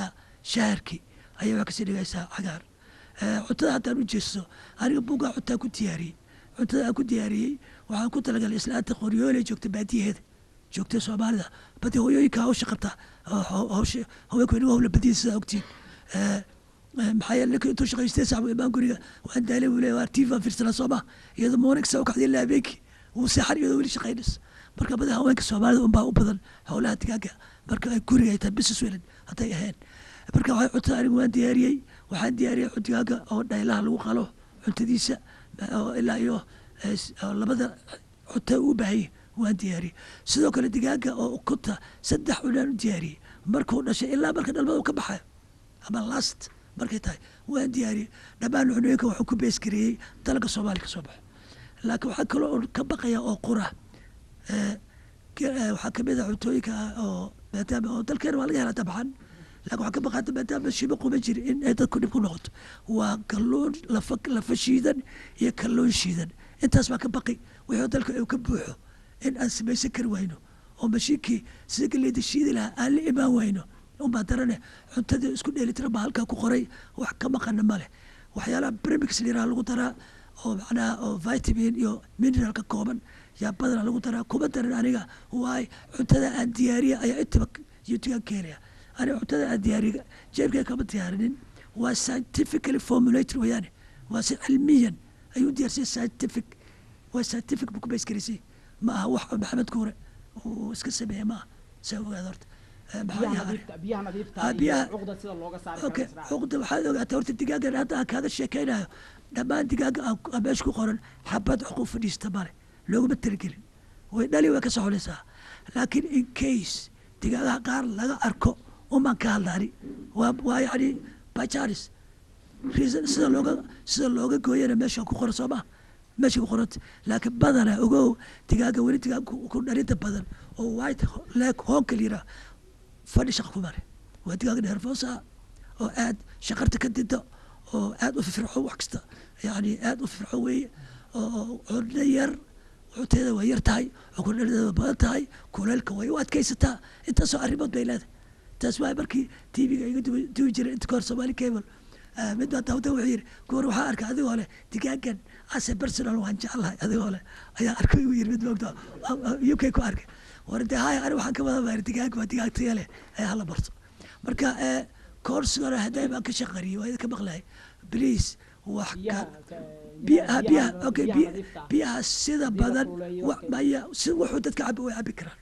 shaharkii ayay wax kasii dhigaysaa cagaar Eh, cuntada haddaan u jeesto aniga bugaa cuntaa ku diyaariyey cuntada aan ku diyaariyey waxaan ku talagalay islaanta qoryoole joogta baadiyaheeda joogta soomaalida badi hooyooyinka hawsha qabta oo haw- hawsha haweenku hawla badiya sidaa ogtiin Eh, eh, maxaa yeele ninka intuu shaqaystay saxbu imaan guriga waan daalay buu leeyahay waa tv aan fiirsanaa sooma iyadoo morning saa u kacday ilaa habeenkii wuu seexan iyadoo weli shaqaynays marka badi haweenka soomaalida unbaa u badan howlaha digaaga marka ay guriga ay tahay business welan hadday ahayn marka waxay cuntada anigu waan diyaariyey waxaan diyaariyey digaaga oo dhaylaha lagu qalo cuntadiisa oo ilaa iyo eh, s- oo labada cunta u baahaya waan diyaariyey sidoo kale digaaga oo ukunta saddex cunaan u diyaariyey markuu dhashay ilaa marka dhalmada uu ka baxayo ama last markay tahay waan diyaariyey dhammaan cunooyinka wuxuu ku beesgareeyey dalka soomaaliya ka soo baxo laakiin waxaa kaloo un ka baqaya oo qura eh, ge- eh, waxaa kamid a cuntooyinka ah oo maadaama oo dalkeena waa laga helaa dabcan laakiin waxaa ka baqata maadaama shibo quban jiri in ay dadku dhib ku noqoto waa kalluun lafa lafa shiidan iyo kalluun shiidan intaas baa ka baqi wixii dalka uu ka buuxo in aan samaysan kari wayno oo mashiinkii sida galeyda shiidi lahaa aan la imaan wayno unbaa darane cuntadii isku dheelitiran baa halkaa ku qoray wax ka maqana ma leh waxyaalaha premix liraa lagu daraa oo macnaha oo vitamin iyo mineral ka kooban yaa badana lagu daraa kuma daran aniga waay cuntada aan diyaariya ayaa intaba youtube ka helaya aniga cuntada aan diyaariya jeebkay kama diyaarinin waa scientifically formulated weyaane waa si cilmiyan ayuu diyaarsiyay scientific waa scientific buu ku baysgarisay ma aha wax maxamed kuure uu iska sameeye ma aha saa ogaada horta Eh, maxaa biyaha yahay nadiifta biyaha nadiifta Ah, iyo biyaha- cuqda sida looga saari okay karo israaca. cuqda waxaad ogaataa horta digaagan hadda aan kaaga sheekaynayo dhammaan digaaga aan aan meesha ku qoran xabad xuquuq fadhiista male looguma talagelin way dhali way ka soconaysaa laakiin in case digaagaha qaar laga arko umaan ka hadlaani waa waa yacni bajaris reason sida looga sida looga gooyana meesha ku qoran soo maha meesha ku qoranta laakiin badana ogow digaaga weli digaag ku ku dhalinta badan oo white leg hoonka liraa fadhi shaqa ku mare waa digaag nervosa oo aad shaqarta ka dinto oo aad u firfirco wax kasta yani aad u firfirco weeye oo cunno yar cunteeda waa yar tahay cukurdhadeeda waa badan tahay kuleelka way u adkaysataa intaasoo arrimood bay leedahay taas waa markii tv-ga iga duwi- duwi jiray inta kahor somali cable Ah, mid baa dawda wuxuu yidhi kuwar waxaa arkay adigoo leh digaagan ase personal waan jeclahay adigoo leh ayaa arkay igu yiri mid moogta uk ku arkay war de haya ani waxaan ka wada baari digaag waa digaag taya leh ee hala barto marka eh, koorsigana hadday baan ka shaqariyey waa idinka maqlahay please wax biyaha ka ka- biyaha biyaha biyaha- okay biyaha biya- nadiifta ah. biyaha sida Biyaha badan kululeeyo, wa- okay. maya si wuxuu dadka cabo way cabi karaan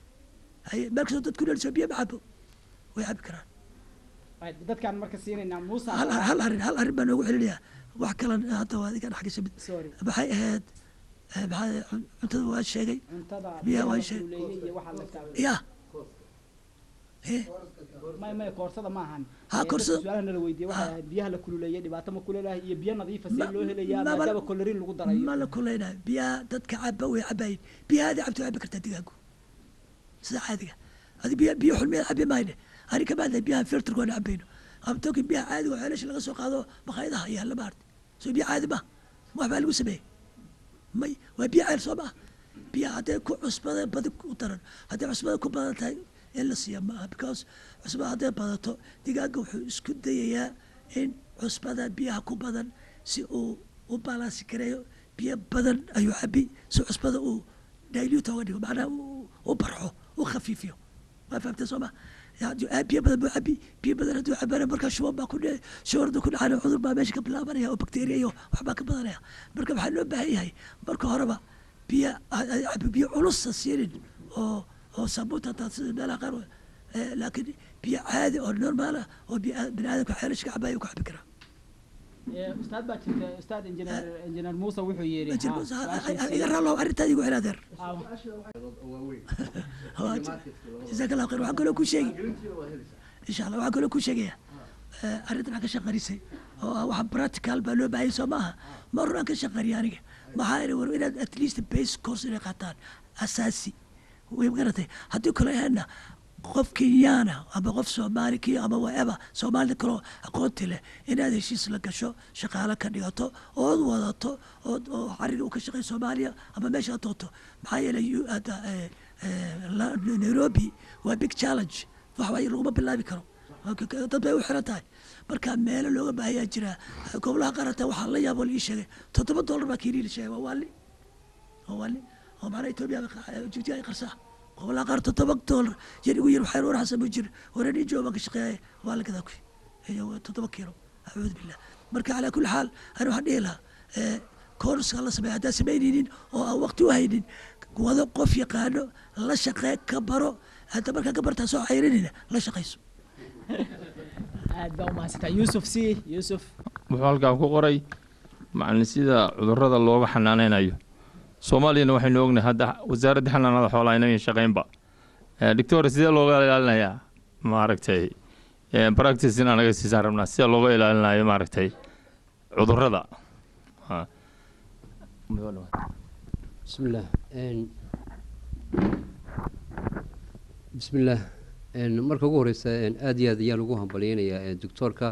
haye meel kastoo dadku dhaliso biyo ma cabo way cabi karaan Right, dadkaan marka siinaynaa muusa hal hal arrin hal arrin baan noogu celinayaa wax kalan hadda waa adiga dhex gashay mid sorry maxay ahayd eh, maxaa cun- cuntada waa sheegay cuntada biyaha biyaha waa la shay- kululeeyey iyo waxaa la taa- ya Eh, may may koorsada ma ahan Ha, Eh, koorsada- dadka su-aalaha nala weydiiyey waxay Ha. ahayd biyaha la kululeeyey dhibaato ma kuleelahay iyo biyo nadiifa see Ma- loo helayaa ma- ma- maadaama kolorin lagu darayo ma la kuleynayo biyaha dadka caba way cabayin biyahaadi cabti waa cabi kartaa digaagu sida caadiga adi biya biyo xulmiya cabi mayne ani kama hadlay biyaha filterkoona cabayno ama tokin biyaha caadiga oo ceelasha laga soo qaado makhaayadaha yaalla maarta soo biyo caadi ma wax baa lagu sameeyey may waa biyo ceel soo maha biyaha hadday ku cusbada badi ku daran hadday cusbada ku badan tahay in la siiya maaha because cusbada hadday badato digaaga wuxuu isku dayayaa in cusbada biyaha ku badan si uu u balansi gareeyo biyo badan ayuu cabi si cusbada uu dilute oga dhigo macnaha uu u barxo u khafiifiyo waa fahamtay soo ma haddii aad biyo badan buu cabi biyo badan hadduu cabana markaa shuban baa ku dhici shubarda ku dhacana cudur baa meesha ka bilaabanaya oo bakteriya iyo waxbaa ka badanaya marka waxaa loo baahan yahay marka horeba biyo cabi biyo culusa siinin oo oo sabuunta hataa sida meelaha qaar eh, laakiin biyo caadi oo normaal ah oo biyo bini aadamka xeelasha ka cabaya ku cabi karaa Eh, ustaad baa jirta ustaad injineer injineer muuse wuxuu yidhi Majid ha, Muuse, ha- su-aashiisii- ha- iga raalo arrintaada igu celaadeer Ah, jazaak allah khayr waxaan kaloo ku sheegi insha allah waxaan kaloo ku sheegaya eh, arrintan aan ka shaqarisay oo ah waxa practical baa loo baahayay soo maaha ma run aan ka shaqariya aniga maxaa iri war inaad at least base course inay qaataan asaasi way garatay haddii kale ahayna qof kenyaana ama qof soomaali kenya ama whatever soomaalida kaloo aqoonti leh inaad heshiis la gasho shaqaale ka dhigato ood wadato ood oo xariga uu ka shaqeeyo soomaaliya ama meesha aad doonto maxaa yeelay you- hadda, eh, eh, la- nairobi waa big challenge wax waaye laguma bilaabi karo Waa ka- ka- dad bay u xiran tahay marka meelo looga baahayaa jira gobolaha qaarata waxaa la yaabo la ii sheegay toddoba dollar baa kiilii la sheegay waa waali waa waali oo macnaha etoobiya jibti ay qarsaa gobolaha qaar toddoba dollar yar igu yar waxaa war xasan buu jir hore nin jooga baan ka shaqeeyay waa la gadaa kuy iyo toddoba kiilo acuudu billah marka calaa kulli xaal ani waxaan dhihi lahaa eh, koorska la sameeya haddaan samaynaynin oo aan waqti u haynin wado qof yaqaano la shaqee ka baro hadda markaa ka bartaa soo cayrinina la shaqayso aad baa umahadsantaa yuusuf si yuusuf wuxuu halkan ku qoray macalin sida cudurrada looga xanaaneynayo soomaaliyana waxaynu ognahay hadda wasaaradda xanaanada xoolaha inayan shaqeynba Eh, doctor sidee looga ilaalinayaa maaragtay eh, practice in anaga siisaan rabnaa sida looga ilaalinayo maaragtay cudurrada Ha. بسم الله إن بسم الله إن marka ugu horeysa in aad iyo aad ayaan ugu hambaleynayaa ee doctorka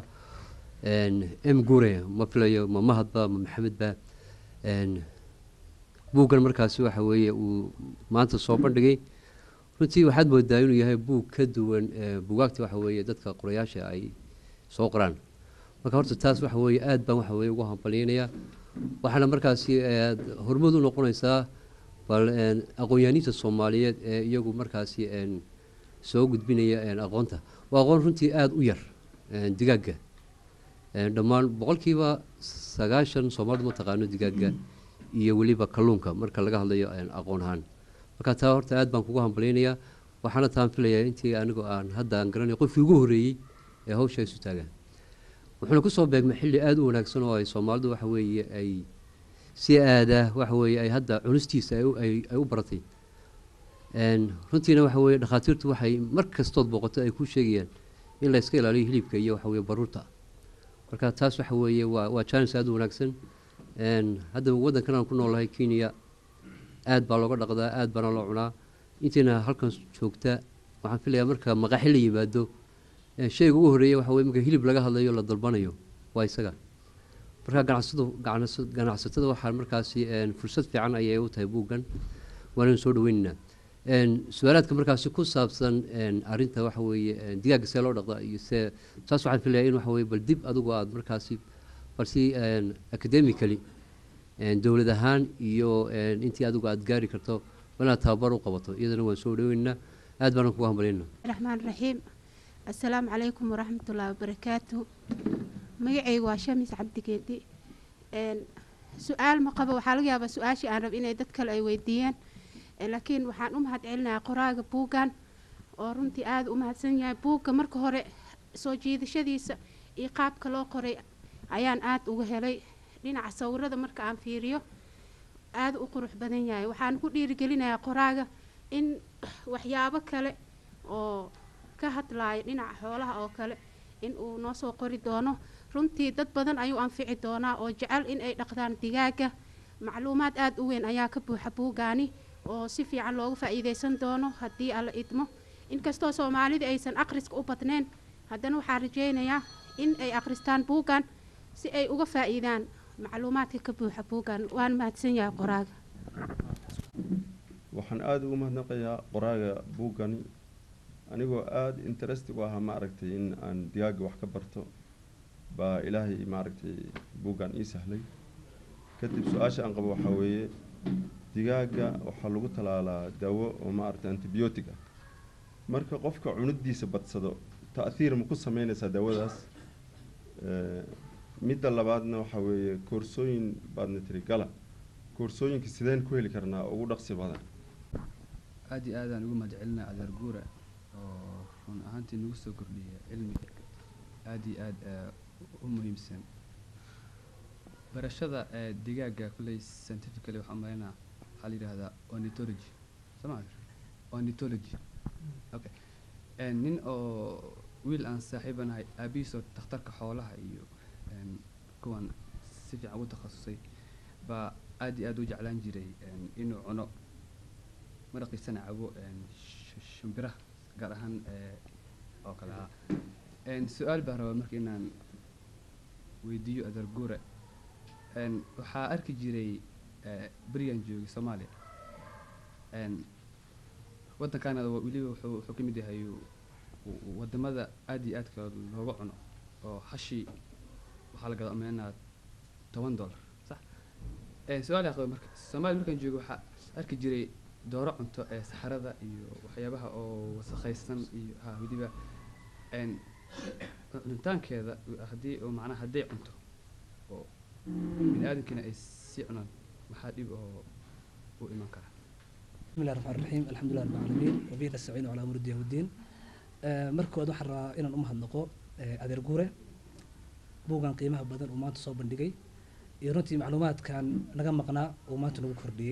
n m gure ma filayo ma mahadba ma maxamedba n buuggan markaasi waxa weeye uu maanta soo bandhigay runtii waxaad moodaa inuu yahay buug ka duwan ee buugaagta waxa weeye dadka qorayaasha ay soo qoraan marka horta taas waxa weeye aad baan waxa weeye ugu hambaleynayaa waxaana markaasi aad horumad u noqonaysaa bal een, aqoon-yahaniinta soomaaliyeed ee iyagu markaasi een, soo gudbinaya een, aqoonta waa aqoon runtii aada u yar een, digaagga Een, dhammaan boqolkiiba sagaashan soomaalidu ma taqaano digaagga iyo weliba kalluunka marka laga hadlayo een, aqoon ahaan marka taa horta aad baan kugu hambaleynayaa waxaana taan filayaa intii anigoo aan hadda aan garanay qofkii ugu horreeyey ee hawsha isu taagaan wuxuuna kusoo beegmay xilli aada u wanaagsan oo ay soomaalidu waxa weeye ay si aada waxa weeye ay hadda cunistiisa ay u- ay ay u baratay Een, runtiina waxa weeye dhakhaatiirtu waxay mar kastood booqato ay ku sheegayaan in la iska ilaaliyo hilibka iyo waxa weeye baruurta marka taas waxa weeye waa waa challenge aada u wanaagsan Een, hadda waddankan aan ku noolahay kenya aad baa looga dhaqdaa aad baana loo cunaa intiina halkan joogta waxaan filayaa marka maqaaxi la yimaado ee shayga ugu horreeya waxa weye marka hilib laga hadlayo la dalbanayo waa isaga marka ganacsadu ganacsa- ganacsatada waxaa markaasi een, fursad fiican ayay u tahay buuggan waanaynu soo dhaweynaynaa Een, su-aalaadka markaasi ku saabsan een, arrinta waxa weeye een, digaagga see loo dhaqda iyo see taas waxaan filayaa in waxa weye bal dib adigu aad markaasi balsi een, academically een, dowlad ahaan iyo een, intii adigu aad gaari karto waa inaad tababar u qabato iyadana waan soo dhaweynaynaa aad baanan kugu hambalyaynaa الرحمن الرحيم السلام عليكم ورحمة الله وبركاته magacaygu waa shamis cabdigeedi Een, su-aal ma qabo waxaa laga yaabaa su-aashii aan rab inay dad kale ay weydiiyeen Een, laakiin waxaan u mahad celinayaa qoraaga buuggan oo runtii aada u mahadsan yahay buugga marka hore soo jiidashadiisa iyo qaabka loo qoray ayaan aada uga helay dhinaca sawirada marka aan fiiriyo aada u qurux badan yahay waxaan ku dhiirigelinayaa qoraaga in waxyaabo kale oo ka hadlaaya dhinaca xoolaha oo kale in uu noo soo qori doono runtii dad badan ayuu anfici doonaa oo jecel in ay dhaqdaan digaaga macluumaad aada u weyn ayaa ka buuxa buuggaani oo si fiican looga faa'iidaysan doono haddii alla idmo inkastoo soomaalida aysan akhriska u badnayn haddana waxaan rajaynayaa in ay akhristaan buuggan si ay uga faa'iidaan macluumaadka ka buuxa buuggan waan mahadsan yahay qoraaga waxaan aada ugu mahadnaqayaa qoraaga buuggani anigoo aada interest u ahaa maaragtay in aan digaagga wax ka barto baa ilaahay maaragtay buuggan ii sahlay kadib su-aasha aan qabo waxaa weeye digaagga waxaa lagu talaalaa daawo oo maaragtay antibiyootig ah marka qofka cunidiisa badsado ta'hiir ma ku sameynaysaa daawadaas Eh, midda labaadna waxaa weeye koorsooyin baadna tiri gala koorsooyinka sideen ku heli karnaa ugu dhaqsi badan aad iyo aadaan ugu mahad celinaa adeer guura oo run ahaantii nagu soo kordhiya cilmi aad iyo aad eh, u muhiimsan barashada eh, digaagga kulley scientifically waxaan umaleynaa waxaa la yidhahdaa ornithology soma ornithology okay Eh, nin oo wiil aan saaxiibanahay aabihiisoo dhakhtarka xoolaha iyo em, kuwan si fiican ugu takhasusay baa aad iyo aad u jeclaan jiray em, inuu cuno maraqiisana cabo em, sh- shimbiraha gaar ahaan eh, oo kale ah En, su-aal baan rabaa marka inaan weydiiyo adeer guure En, waxaa arki jiray eh, berigaan joogay soomaaliya En, waddankaana wa- weliba wuxuu wuxuu ka mid yahay uu w- wadamada aad iyo aadka looga cuno oo hashii waxaa la gadaa umeynaa toban dollar sax Eh, su-aal qaba marka soomaaliya markaan joogo waxaa arki jiray dooro cunto ee saxarada iyo waxyaabaha oo wasakhaysan iyo ha weliba een, cunitaankeeda haddii oo macnaha hadday cunto oo bini aadamkiina ay sii cunaan maxaa dhib oo u iman kara بسم الله الرحمن الرحيم الحمد لله رب العالمين وبه نستعين على امور الدين والدين آه، marka hore waxaan rabaa inaan u mahadnaqo eh, adeer guure buugan qiimaha badan uu maanta soo bandhigay iyo runtii macluumaadkan naga maqnaa uu maanta nagu kordhiyey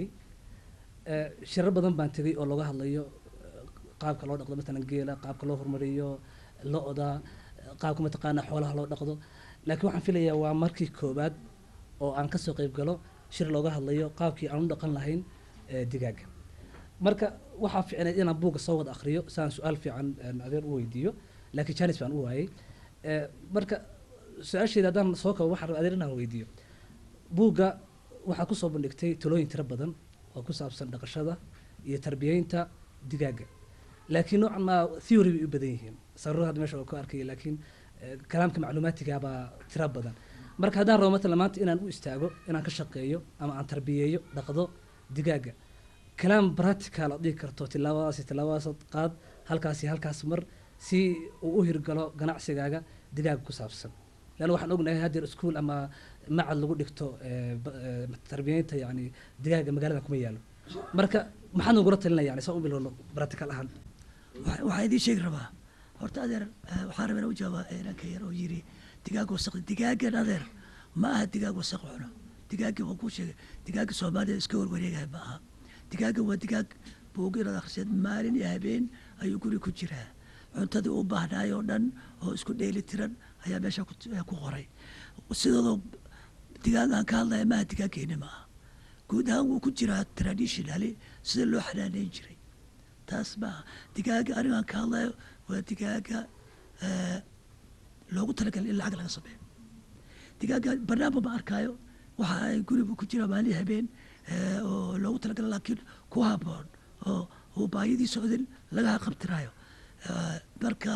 Eh, shirar badan baan tegey oo looga hadlayo eh, qaabka loo dhaqdo matalan geela qaabka loo horumariyo lo-da eh, qaabka mataqaanaa xoolaha loo dhaqdo laakiin waxaan filayaa waa markii koowaad oo aan kasoo qayb galo shir looga hadlayo qaabkii aan u dhaqan lahayn eh, digaaga marka waxaa fiicnayd inaan buugga soo wada akhriyo si aan su-aal fiican een, adeer u weydiiyo laakiin janis baan u waayey Eh, marka su-aasheeda haddaan soo kabo waxaan rabaa adeer inaan weydiiyo buugga waxaa kusoo bandhigtay talooyin tiro badan oo ku saabsan dhaqashada iyo tarbiyeynta digaaga laakiin noocan maa theory bay u badan yihiin sarurada hadda meesha waa ku arkaya laakiin eh, kalaamka macluumaatiga baa tiro badan marka haddaan rabo matalan maanta inaan u istaago inaan ka shaqeeyo ama aan tarbiyeeyo dhaqdo digaaga kalaam practical aad dhihi karto tilaabadaasi tilaabadaas qaad halkaasi halkaas mar si uu u hirgalo ganacsigaaga digaaga ku saabsan leanna waxaan ognahay haddeer iskuul ama macad lagu dhigto eh, ba- eh, tarbiyeynta yani digaaga magaalada kuma yaalo marka maxaad nagula talinaya yani saan u bilowno practical ahaan Waxa- waxaa idiin sheegi rabaa horta adeer eh, waxaan rabaa inaan u jawaaba inanka yar oo yiri digaag wasaq digaagan adeer ma aha digaag wasaq cuno digaagga waan kuu sheegay digaagga soomaalida iska warwareegaya ma aha digaagga waa digaag buuga inaad akhriseed maalin iyo habeen ayuu guri ku jiraa cuntadii u baahnaay oo dhan oo isku dheeli tiran ayaa meesha ku eh, ku qoray sidoodoo digaagaan ka hadlaya maaha digaaggeeni ma aha guud ahaan wuu ku jiraa traditionally sida loo xanaaneyn jiray taas maaha digaaga anigaan ka hadlayo waa digaaga eh, loogu talagalay in lacag laga sameeyo digaaga banaanba ma arkaayo waxa ay guriga ku jira maalin habeen eh, oo loogu talagalay laakiin ku haboon oo uu baayadii socdin laga qabtiraayo Eh, marka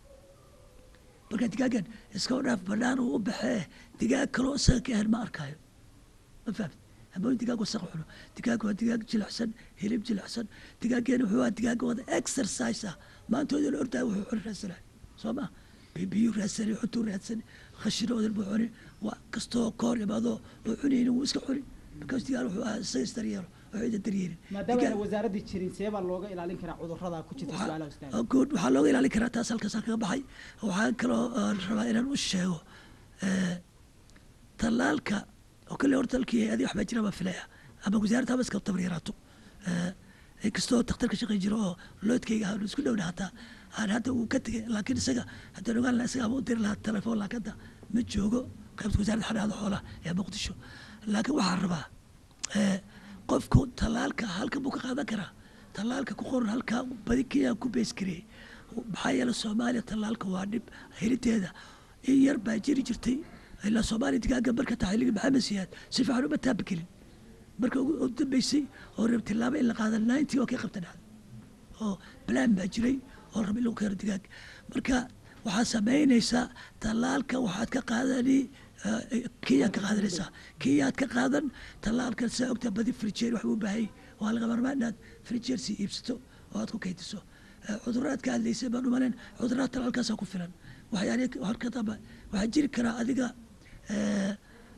marka digaagan iska dhaaf banaan uu u baxee digaag kaloo isaga ka ahan ma arkaayo ma fahamti hamooyin digaag wasaq cuno digaag waa digaag jilicsan hilib jilicsan digaageena wuxuu waa digaag wada exercise ah maantooda la ordaa wuxuu cuni raadsanay soo ma bibiyu raadsani cuntuu raadsani khashinoodan buu cuni waa kastoo koor imaado oo cunaynin wuu iska cuni because digaag wuxuu ahaa isaga isdaryeelo oo ciida daryeelin maadaama ayna wasaaradii jirin see baa looga ilaalin karaa cudurrada ku jirta su-aalaha ustaad oo good waxaa looga ilaalin karaa taas halkaas kaga baxay waxaan kaloo aan rabaa inaan u sheego eh, tallaalka oo kale horta dalkii hay-adii waxbaa jira baa filaya ama wasaaradda haba iska tabar yaraato Eh, inkastoo daktar ka shaqayn jiro oo loodkayga aanu isku dhowna hataa aan hadda uu ka tegay laakiin isaga haddaan ogaan lahaa isaga ama u diri lahaa telefoon laakiin hadda ma joogo qaybta wasaaradda xanaada xoolaha ee muqdisho laakiin waxaan rabaa eh, qofku tallaalka halkan buu ka qaadan karaa tallaalka ku qoran halkaa badi kenya ku beesgareeyey maxaa yeele soomaaliya tallaalka waa dhib heliteeda in yar baa jiri jirtay ilaa soomaaliya digaaga marka tahay xilligii maxamed siyaad si fiican uma taabi kelin marka ugu ugu dambeysay oo rab tilaabo in la qaada ninety oo kay qabta dhacda oo plan baa jiray oo rab in lagu keeno digaag marka waxaad samaynaysaa tallaalka waxaad ka qaadani eh, kenyaad ka qaadanaysaa kenyaad ka qaadan tallaalkan saa ogtaa badi frijeer wax uu baahayay waa laga marmaa inaad frijeer sii iibsato oo aad ku kaydiso Eh, cudurraad ka hadlaysay baan umalayn cudurraad tallaalkaasaa ku filan waxyaalihi horka damba waxaa jiri karaa adiga eh,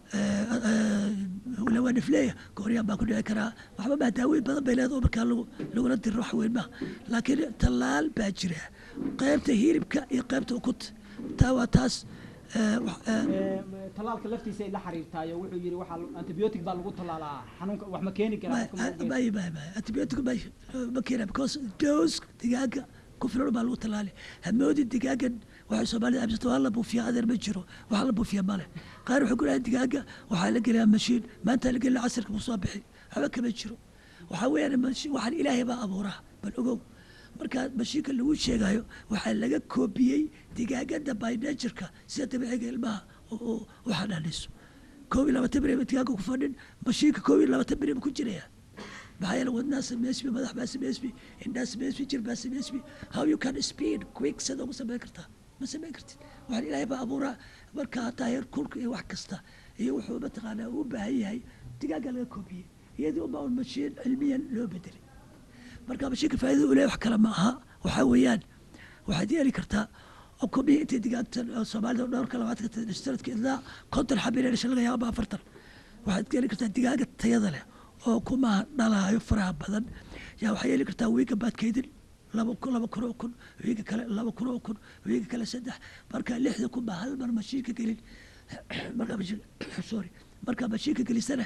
waa nifleeya gooryaan baa ku dhici karaa waxba maa daaweyn badan bay leedahay oo markaa lagu lagula diro wax weyn maaha laakiin tallaal baa jira qaybta hilibka iyo qaybta ukunta taa waa taas eh, wax- eh, tallaalka laftiisa ay la xiriirtaayo wuxuu yidhi waxaa antibiotic baa lagu tallaalaa xanuunka wax ma keeni karaa qofka ma ogeyn. may may may antibiotic may ma keena because dose digaaga ku filan baa lagu tallaali hamoodi digaagan waxay soomaalida aaminsanto waa la buufiya adeer ma jiro wax la buufiya male qaar wuxuu ku dhahay digaaga waxaa la geliyaa mashiin maanta la gelina casirka buu soo bixi waxba kama jiro waxaa weeyaan mashi- waxaan ilaahay baa abuuraa bal ogow marka mashiinka lagu sheegayo waxaa laga koobiyey digaagada by natureka sida dabiiciga ilmaha u- u u xanaanayso koob iyo labaatan beri digaaga ku fadhin mashiinka koob iyo labaatan beri ku jiraya maxaa yeele wadnaa sameysmi madax baa sameysmi indhaa sameysmi jir baa sameysmi how you can speed quick sida ugu sameyn kartaa ma sameyn kartid waxaan ilaahay baa abuuraa marka hataa heer kulka iyo wax kasta iyo wuxuu mataqaanaa u baahan yahay digaaga laga koobiyey iyadii unbaa un mashiin cilmiyan loo bedelay marka mashiinka faa'iidada uu leeyahay wax kale ma aha waxaa weeyaan waxaad yeeli kartaa oo kobiyey intay digaagtan oo soomaalida dhowrka labaatanka sanadka ilaa konton xabin ee dhasha laga yaaba afartan waxaad yeeli kartaa digaaga tayada leh oo kumaha dhalaayo faraha badan yaa waxaa yeeli kartaa wiiga baadkeydin laba kun laba kun oo kun wiiga kale laba kun oo kun wiiga kale saddex marka lixda kun baa hal mar mashiinka gelin markaa mashiin sorry markaa mashiinka gelisana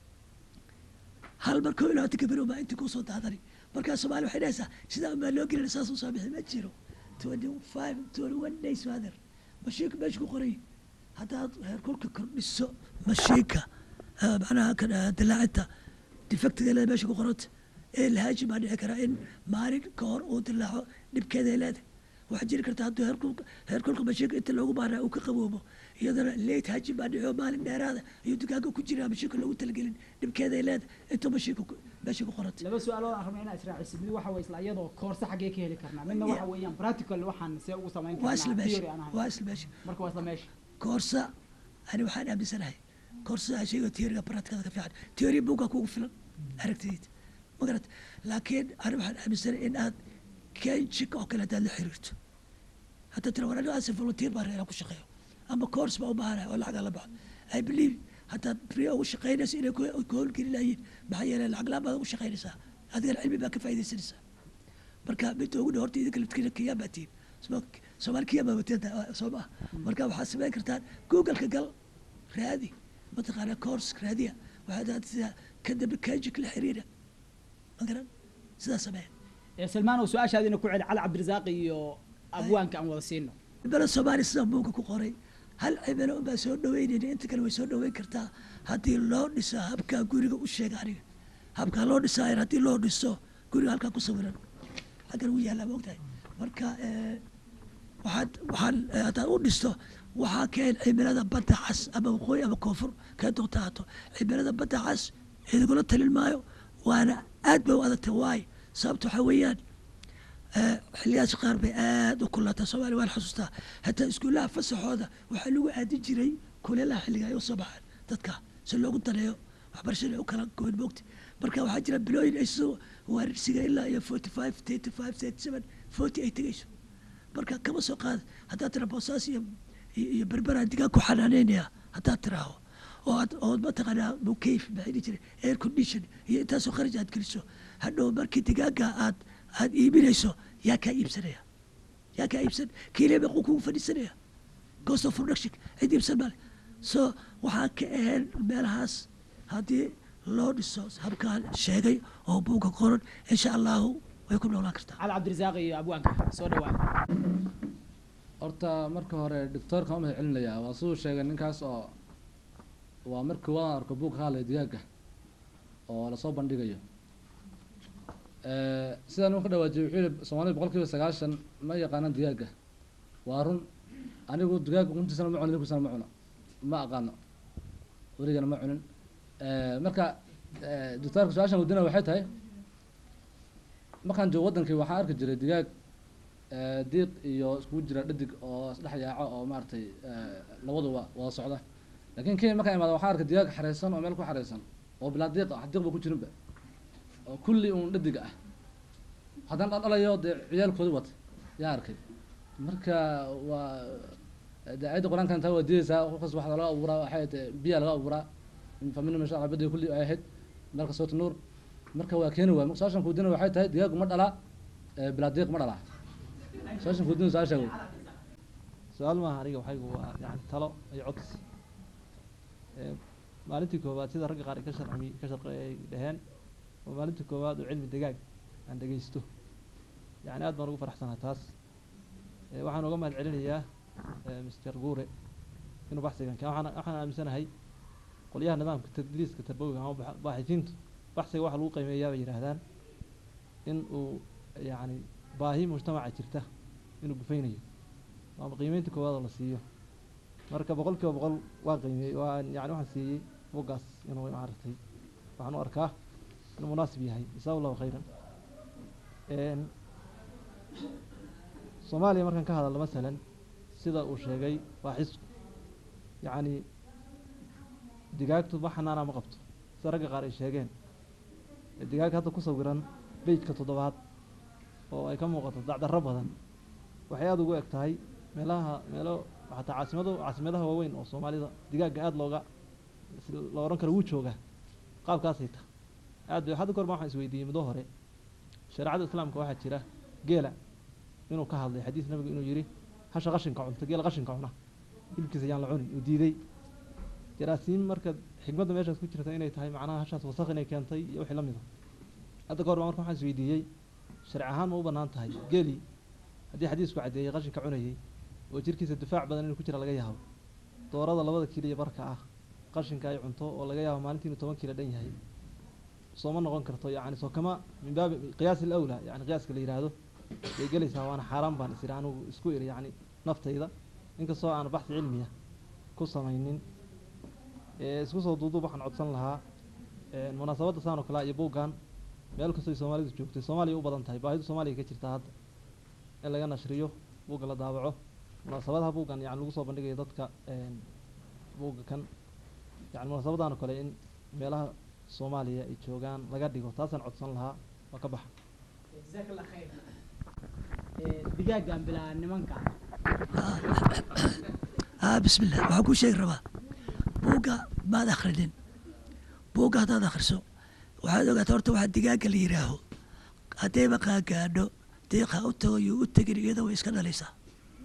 hal mar koo iyo labaatanka beri baa intii kusoo daadani markaa soomaali waxay dhahaysaa sidaa baa loo gelina saas usoo bixi ma jiro twenty five twenty one days father mashiinka meesha ku qoray haddaad heerkulka kordhiso mashiinka ah, macnaha kan ah, dilaacinta defectiga leeda meesha ku qoranta ee lahaaji baa dhici karaa in maalin ka hor uu dilaaco dhibkeeda leeda waxaa jiri karta hadduu heerkulka heerkulka mashiinka inta loogu baahnaa uu ka qaboobo iyadana late haji baa dhici oo maalin dheeraada iyo dugaaga ku jiraa mashiinka loogu talagelin dhibkeeda leeda intuu mashiinka ku- meesha ku qoranta laba su-aalood aan rabnaa inaa israaciso mid waxa weye isla iyadoo koorse xaggee ka heli karnaa midna waxa weeyaan practical waxaan see ugu samayn waa isla karnaa meesha theory aan ahayn waa isla meesha marka waa isla meesha koorsa ani waxaan aaminsanahay koorsadaa shayga teoriga practicada ka fiican teori buugaa kugu filan aragtidayda ma garat laakiin ani waxaan aaminsanahay in aad kenjika oo kale haddaad la xiriirto hadda tira war aniga asin volunteer baan reeraa ku shaqeeyo ama course baa u baahanahay oo lacagaa la baxo i believe haddaad brio ugu shaqaynaysa inay ku ku howlgeli lahayiin maxaa yeelay lacag laan baad ugu shaqaynaysaa adigana cilmi baa ka faa'iidaysanaysaa marka midda ugu dhow horta idinka laftkina kiyaan baa tihiin Soma- soomaali kiyaan baa wateen soo maha marka waxaad samayn kartaan googleka gal raadi mataqaanaa course raadiya waxaad aadsidaa ka dambe kajik la xiriira ma garan sidaa sameeya ee salmaan oo su-aashaadina ku celi cali cabdirasaaq iyo abwaanka aan wada siino bala soomaali sida buuga ku qoray hal cimilo unbaa soo dhaweynayna inta kale way soo dhaweyn kartaa haddii loo dhiso habkaa guriga u sheega aniga habkaa loo dhisaayar haddii loo dhiso guriga halkaa ku sawiran xaggan u yaallaa ma ogtahay marka eh, waxaad waxaan eh, haddaad u dhisto waxaa keen cimilada badda cas ama waqooyi ama koonfur kee doonta haato cimilada badda cas idingula talin maayo waana aad bay u adagtay waay sababta waxaa weeyaan Eh, xiliyaas qaar bay aad u kulaataa soomaaliya waan xasuustaa hataa iskuulaha fasaxooda waxaa lagu aadin jiray kuleelaha xilliga ay usoo baxaan dadka si loogu daneeyo waxbarashada u kala goyn moogta marka waxaa jira bilooyin ay soo waarirsiga ilaa iyo forty five thirty five thirty seven forty ay tegeyso marka kama soo qaad haddaad tira boosaas iyo iyo iyo berberaan digaag ku xanaaneynaya haddaad tiraaho oo aad oo mataqaanaa mukayf maxay dhihi jiray air condition iyo intaasoo kharaj aad geliso hadhow markii digaaga aad aad iibinayso yaa kaa iibsanaya yaa kaa iibsan kiile meequu kugu fadhiisanaya cost of production cid iibsan male so waxaa ka ahayn meelahaas haddii loo dhiso habkaan sheegay oo buugga qoran insha allahu way ku noolaan kartaa cali cabdirasaaq iyo abwaanka soo dhawaa horta marka hore doctoorkan u mahad celinayaa waa siduu sheegay ninkaas oo waa markii waan arko buug ka hadlaya digaaga oo lasoo bandhigayo Eh, sidaan uu ka dhawaajiyay wuxuu yihi soomaalida boqol kiiba sagaashan ma yaqaanaan digaaga waa run anigu digaaga untiisana ma cuno hilibkiisana ma cuno ma aqaano weligana ma cunin Eh, marka eh, doctoorka su-aashan weydiinaya waxay tahay markaan joogo wadankii waxaan arki jiray digaag eh, diiq iyo iskugu jira dhadig oo isdhex yaaco oo maaragtay eh, labaduba wada socda laakiin kenya markaan imaado waxaan arkay digaag xareysan oo meel ku xareysan oo bilaa diiq ah diiq ba ku jirinba oo kulli uun dhadig ah haddana dhaldhalayo dee ciyaalkoodi wata yaa arkay marka waa dee ayadda qur-aankan taa waa diidaysaa qofkas waxaa laga abuuraa waxay tahay biyaa laga abuuraa famina masha allah badi kulli ay ahayd marka soota nuur marka waa keeni waay marka su-aashan kuudina waxay tahay digaagu ma dhalaa eh, bilaa diiq ma dhalaa su-aashan kuudina su-aasha wey su-aal maaha aniga waxaygu waa yani talo iyo codsi Ee, maalintii koowaad sida ragga qaar ay ka sharci ka sharqi ay dhaheen waa maalintii koowaad oo cilmi degaag aan dhegeysto yani aad baan ugu faraxsanaa taas Ee, waxaan uga mahad celinayaa ee, mr guure inuu baxsigan keen waxaan waxaan aaminsanahay qolyaha nidaamka tadriiska tarbawiga ama bax- baaxifiintu baxsiga waxa lagu qiimeeyaa bay yidhaahdaan in uu yani baahi mujtamaca jirta inuu gufaynayo ama qiimeynta koowaad oo la siiyo marka boqol kiiba boqol waa qiimiyey waa yani waxaan siiyey buuggaas inuu maaragtay waxaan u arkaa inuu munaasib yahay jasaa allahu khayran Een, soomaaliya markaan ka hadalno masalan sida uu sheegay waa xisku yacni digaagtu ma xanaana ma qabto sida ragga qaar ay sheegeen ee digaag hadda ku sawiran bejka toddobaad oo ay ka muuqato dacdarro badan waxay aada ugu eg tahay meelaha meelo xataa caasimado caasimadaha waaweyn oo soomaalida digaagga aada looga si- la odhan karo wuu joogaa qaabkaasay tahay aad bay hadda korma waxaan isweydiiyey muddo hore shareecada islaamka waxaa jira geela inuu ka hadlay xadiis nabigu inuu yidhi hasha qashinka cunta geela qashinka cuna hilibkiisa yaan la cunin uu diiday jaraasiin marka xikmadda meeshaas ku jirta inay tahay macnaha hashaas wasaq inay keentay iyo wixii la mida hadda kahor baa marka waxaan isweydiiyey sharci ahaan ma u bannaan tahay geeli haddii xadiisku caddeeyey qashinka cunayey oo jirkiisa difaac badan inuu ku jira laga yaabo doorada labada kiilo iyo barka ah qashinka ay cunto oo laga yaabo maalintii inuu toban kiilo dhan yahay sooma noqon karto yani soo kama min baabi qiyaas alawlaa yani qiyaaska la yidhaahdo bay gelaysaa waana xaaraan baan is iri anigu isku iri yani naftayda inkastoo aan baxsi cilmiya ku samaynin ee isku soo duuduub waxaan codsan lahaa een, munaasabadda saan oo kale iyo buuggan meel kastoo ay soomaalidu joogtay soomaaliya u badan tahay baahidu soomaaliya ka jirta hadda in laga nashriyo buugga la daabaco munaasabadaha buuggan yani lagu soo bandhigayo dadka een, buugga kan yani munaasabadahan oo kale in meelaha soomaaliya ay joogaan laga dhigo taasaan codsan lahaa waa ka baxa jazaak allah khayr Ee, digaaggan bilaa nimanka ah bismillah waxaan kuu sheegi rabaa buugga maad akhrinin buugga haddaad akhriso waxaad ogaataa horta waxaa digaagga la yidhaaho haddayba qaagaadho deeqa u tago iyo u tegin iyada way iska dhalaysaa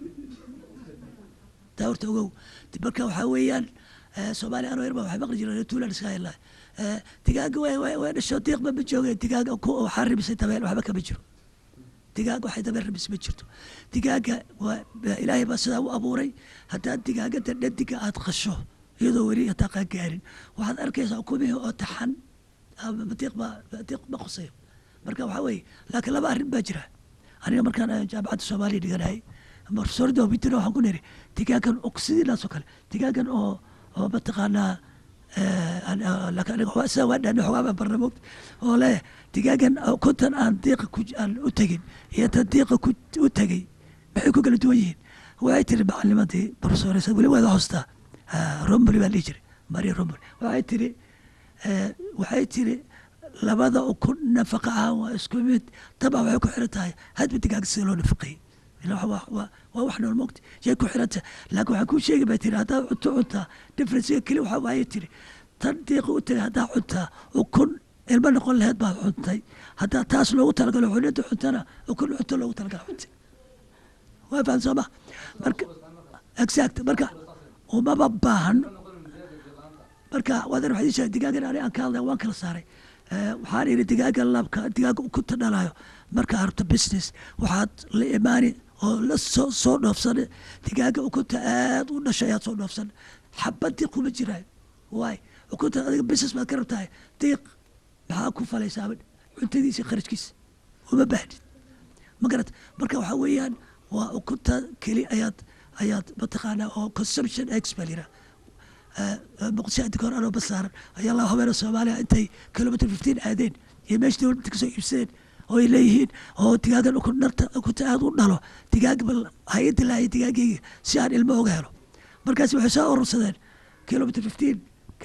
taa horta ogow Dib marka waxaa weeyaan eh, soomaaliya anoo yarba waxay maqli jireen tuulan iska hayla digaagga way way way dhasho diiqba ma jooge digaagga ku waxaa ribisay dabeel waxba kama jiro digaag waxay dabeel ribis ma jirto digaagga waa ba- ilaahay baa sidaa u abuuray haddaad digaagada dhadiga aad qasho iyadoo weli hataa qaan gaarin waxaad arkaysaa ukumihii oo taxan ama diiq ba diiq ma qusayo marka waxaa weeye laakiin laba arrin baa jira aniga markaan eh, jaamacadda soomaaliya dhiganayay marsorida wabitina waxaan ku niri digaagan oo sidiinaas oo kale digaagan oo oo mataqaanaa eh, aan- ah, laakiin aniga waa- sidaa waa dhaana xogaa baan barna moogta oo leh digaagan oo kontan aan diiqa ku aan u tegin iyo tan diiqa ku u tegey maxay ku kala duwan yihiin waxay tiri macalimadii profesoresa weli waada hoostaa romboli baa dhihi jiray maria romboli waxay tiri eh, waxay tiri labada ukun nafaqa ahaan waa isku mid dabcan waxay ku xiran tahay hadba digaaga sida loo nafaqeeyey ila waa- waa waa- waa wax nool mogta yay ku xiran tahay laakiin waxaan kuu sheegi baa tiri haddaad cunto cuntaa differencega keli waxaa waaye tiri tan diiqa u tagay haddaa cuntaa ukun ilmo noqon laheed baad cuntay haddaa taas loogu talagalo cunida cuntana ukun cunto loogu talagalo cuntay waa faham soo ma marka exact marka umaba baahan marka waadan waxaa ishaa digaagan ani aan ka hadlaya waan kala saaray Eh, waxaan ihi digaaga labka digaaga ukunta dhalayo markaa rabto business waxaad la imaani oo la soo soo dhoofsan digaaga ukunta aad u dhashay ayaad soo dhoofsan xabadii kuma jiraayo waay ukunta adiga business baad ka rabtahay diiq maxaa ku falaysaa cuntadiisa kharajkiisa uma baahnid ma garat marka waxaa weeyaan waa ukunta keli ayaad ayaad mataqaanaa oo consumption ex baa liraa muqdisho inta kahor anoo basaaran ayaa laba habeena soomaaliya intay kilometer fifteen aadeen iyo meesha dowladda kasoo iibsadeen oo ay leeyihiin oo digaagan ukun dharta ukunta aad u dhalo digaag bal hay-adda laaya digaagayga si aan ilmo oga helo markaas waxay soo urursadeen kilometer fifteen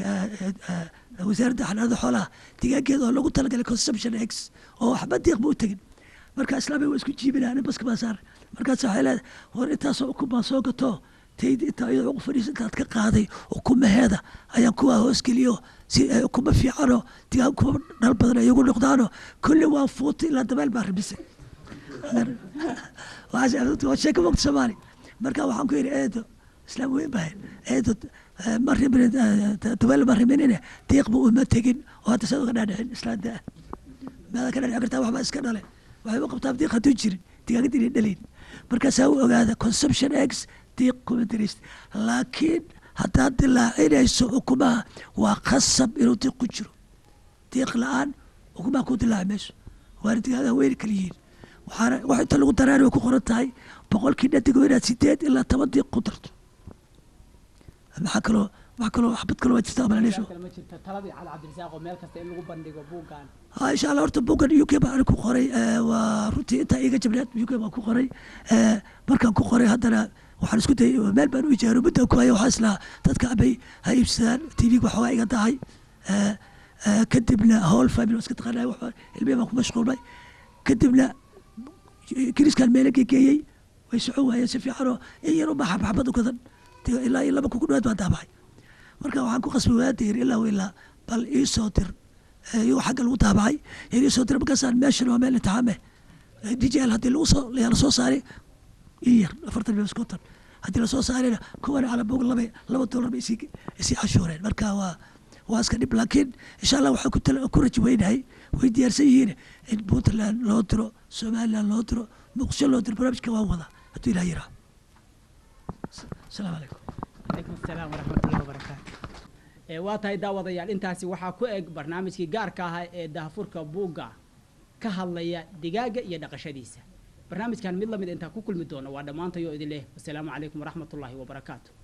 wasaaradda xanaanada xoolaha digaageeda oo lagu talagalay consumption ex oo waxba diiqba u tegin marka islaamiga waa isku jiibinaa nin baska baa saaran markaas waxay leedahay war intaasoo ukun baan soo gato tayda intaa iyadoo ugu fadhiisa intaad ka qaaday ukumaheeda ayaan kuwaa hoosgeliyo si ay ukuma fiicanoo digaag kuma dhal badan ay igu noqdaano kulli waa fuutay ilaa dabeel baa ribisay Waxaas- waa sheeko mogta soomaali marka waxaan ku yidhi eedo islaam weyn bahay eedo eh, ma rimin eh, dabeel ma riminine diiqba uma tegin oo hadda saad uga dhaadhicin islaanta maada ka dhaadhici kartaa waxbaa iska dhale waxay u qabtaa diiq hadduu jirin digaagada inay dhalayn markaasaa u ogaada consumption eggs diiq kuma dirist laakiin haddaad dilaacinayso ukumaha waa khasab inuu diiq ku jiro diiq la-aan ukumaha ku dilaaci mayso waana digaagaha weyni kala yihiin waxaana wax inta lagu daraari way ku qoran tahay boqolkii dhadigo inaad sideed ilaa toban diiq ku darto maxaa kaloo wax kaloo xabad kaloo waa jirta amalaneesho kale ma jirta taladii cali cabdirasaaq oo meel kasta in lagu bandhigo buuggan ha insha allah horta buuggan u k baan ku qoray eh, waa runtii intaa iiga jabneed u k baan ku qoray Eh, markaan ku qoray haddana waxaan isku dayay meel baan u ijaaro mudda ku haya waxaa islahaa dadka abay ha iibsadaan tv waxoogaa iga dahay Eh, eh, kadibna howl family waa iska taqaanay wax ilmihi baan ku mashquulmay kadibna kiriskan meela gegeeyey way socon waayeen si fiicanoo in yar ubaa xabxabad u gadan dee ilaa iyo laba kuku dhawaad baan daabacay marka waxaan ku qasbay waada yiri ilaa wa ilaa bal ii soo dir Eh, iyagoo xagga lagu daabacay yar ii soo dir markaasaan meeshan waa meel intixaame djl haddii lagu soo la soo saaray ii yar afartan iyo konton haddii lasoo saarayna kuwan cala bog laba laba dollar bay isii isii cashuureen marka waa waa iska dhib laakiin insha allah waxaan ku tala ku rajo weynahay way diyaarsan yihiin in puntland loo diro somaliland loo diro muqdisho loo diro barnaamijka waan wadaa hadduu ilaah yiraa asalaamu calaykum calaykum asalaam waraxmatullahi wabarakaatu ee waa tahay daawadayaal intaasi waxaa ku eg barnaamijkii gaarka ahaa ee daahfurka buugga ka hadlaya digaaga iyo dhaqashadiisa barnaamijkan mid lamid intaan ku kulmi doono waa dhammaantayoo idin leh wasalaamu calaykum waraxmatullaahi wabarakaatu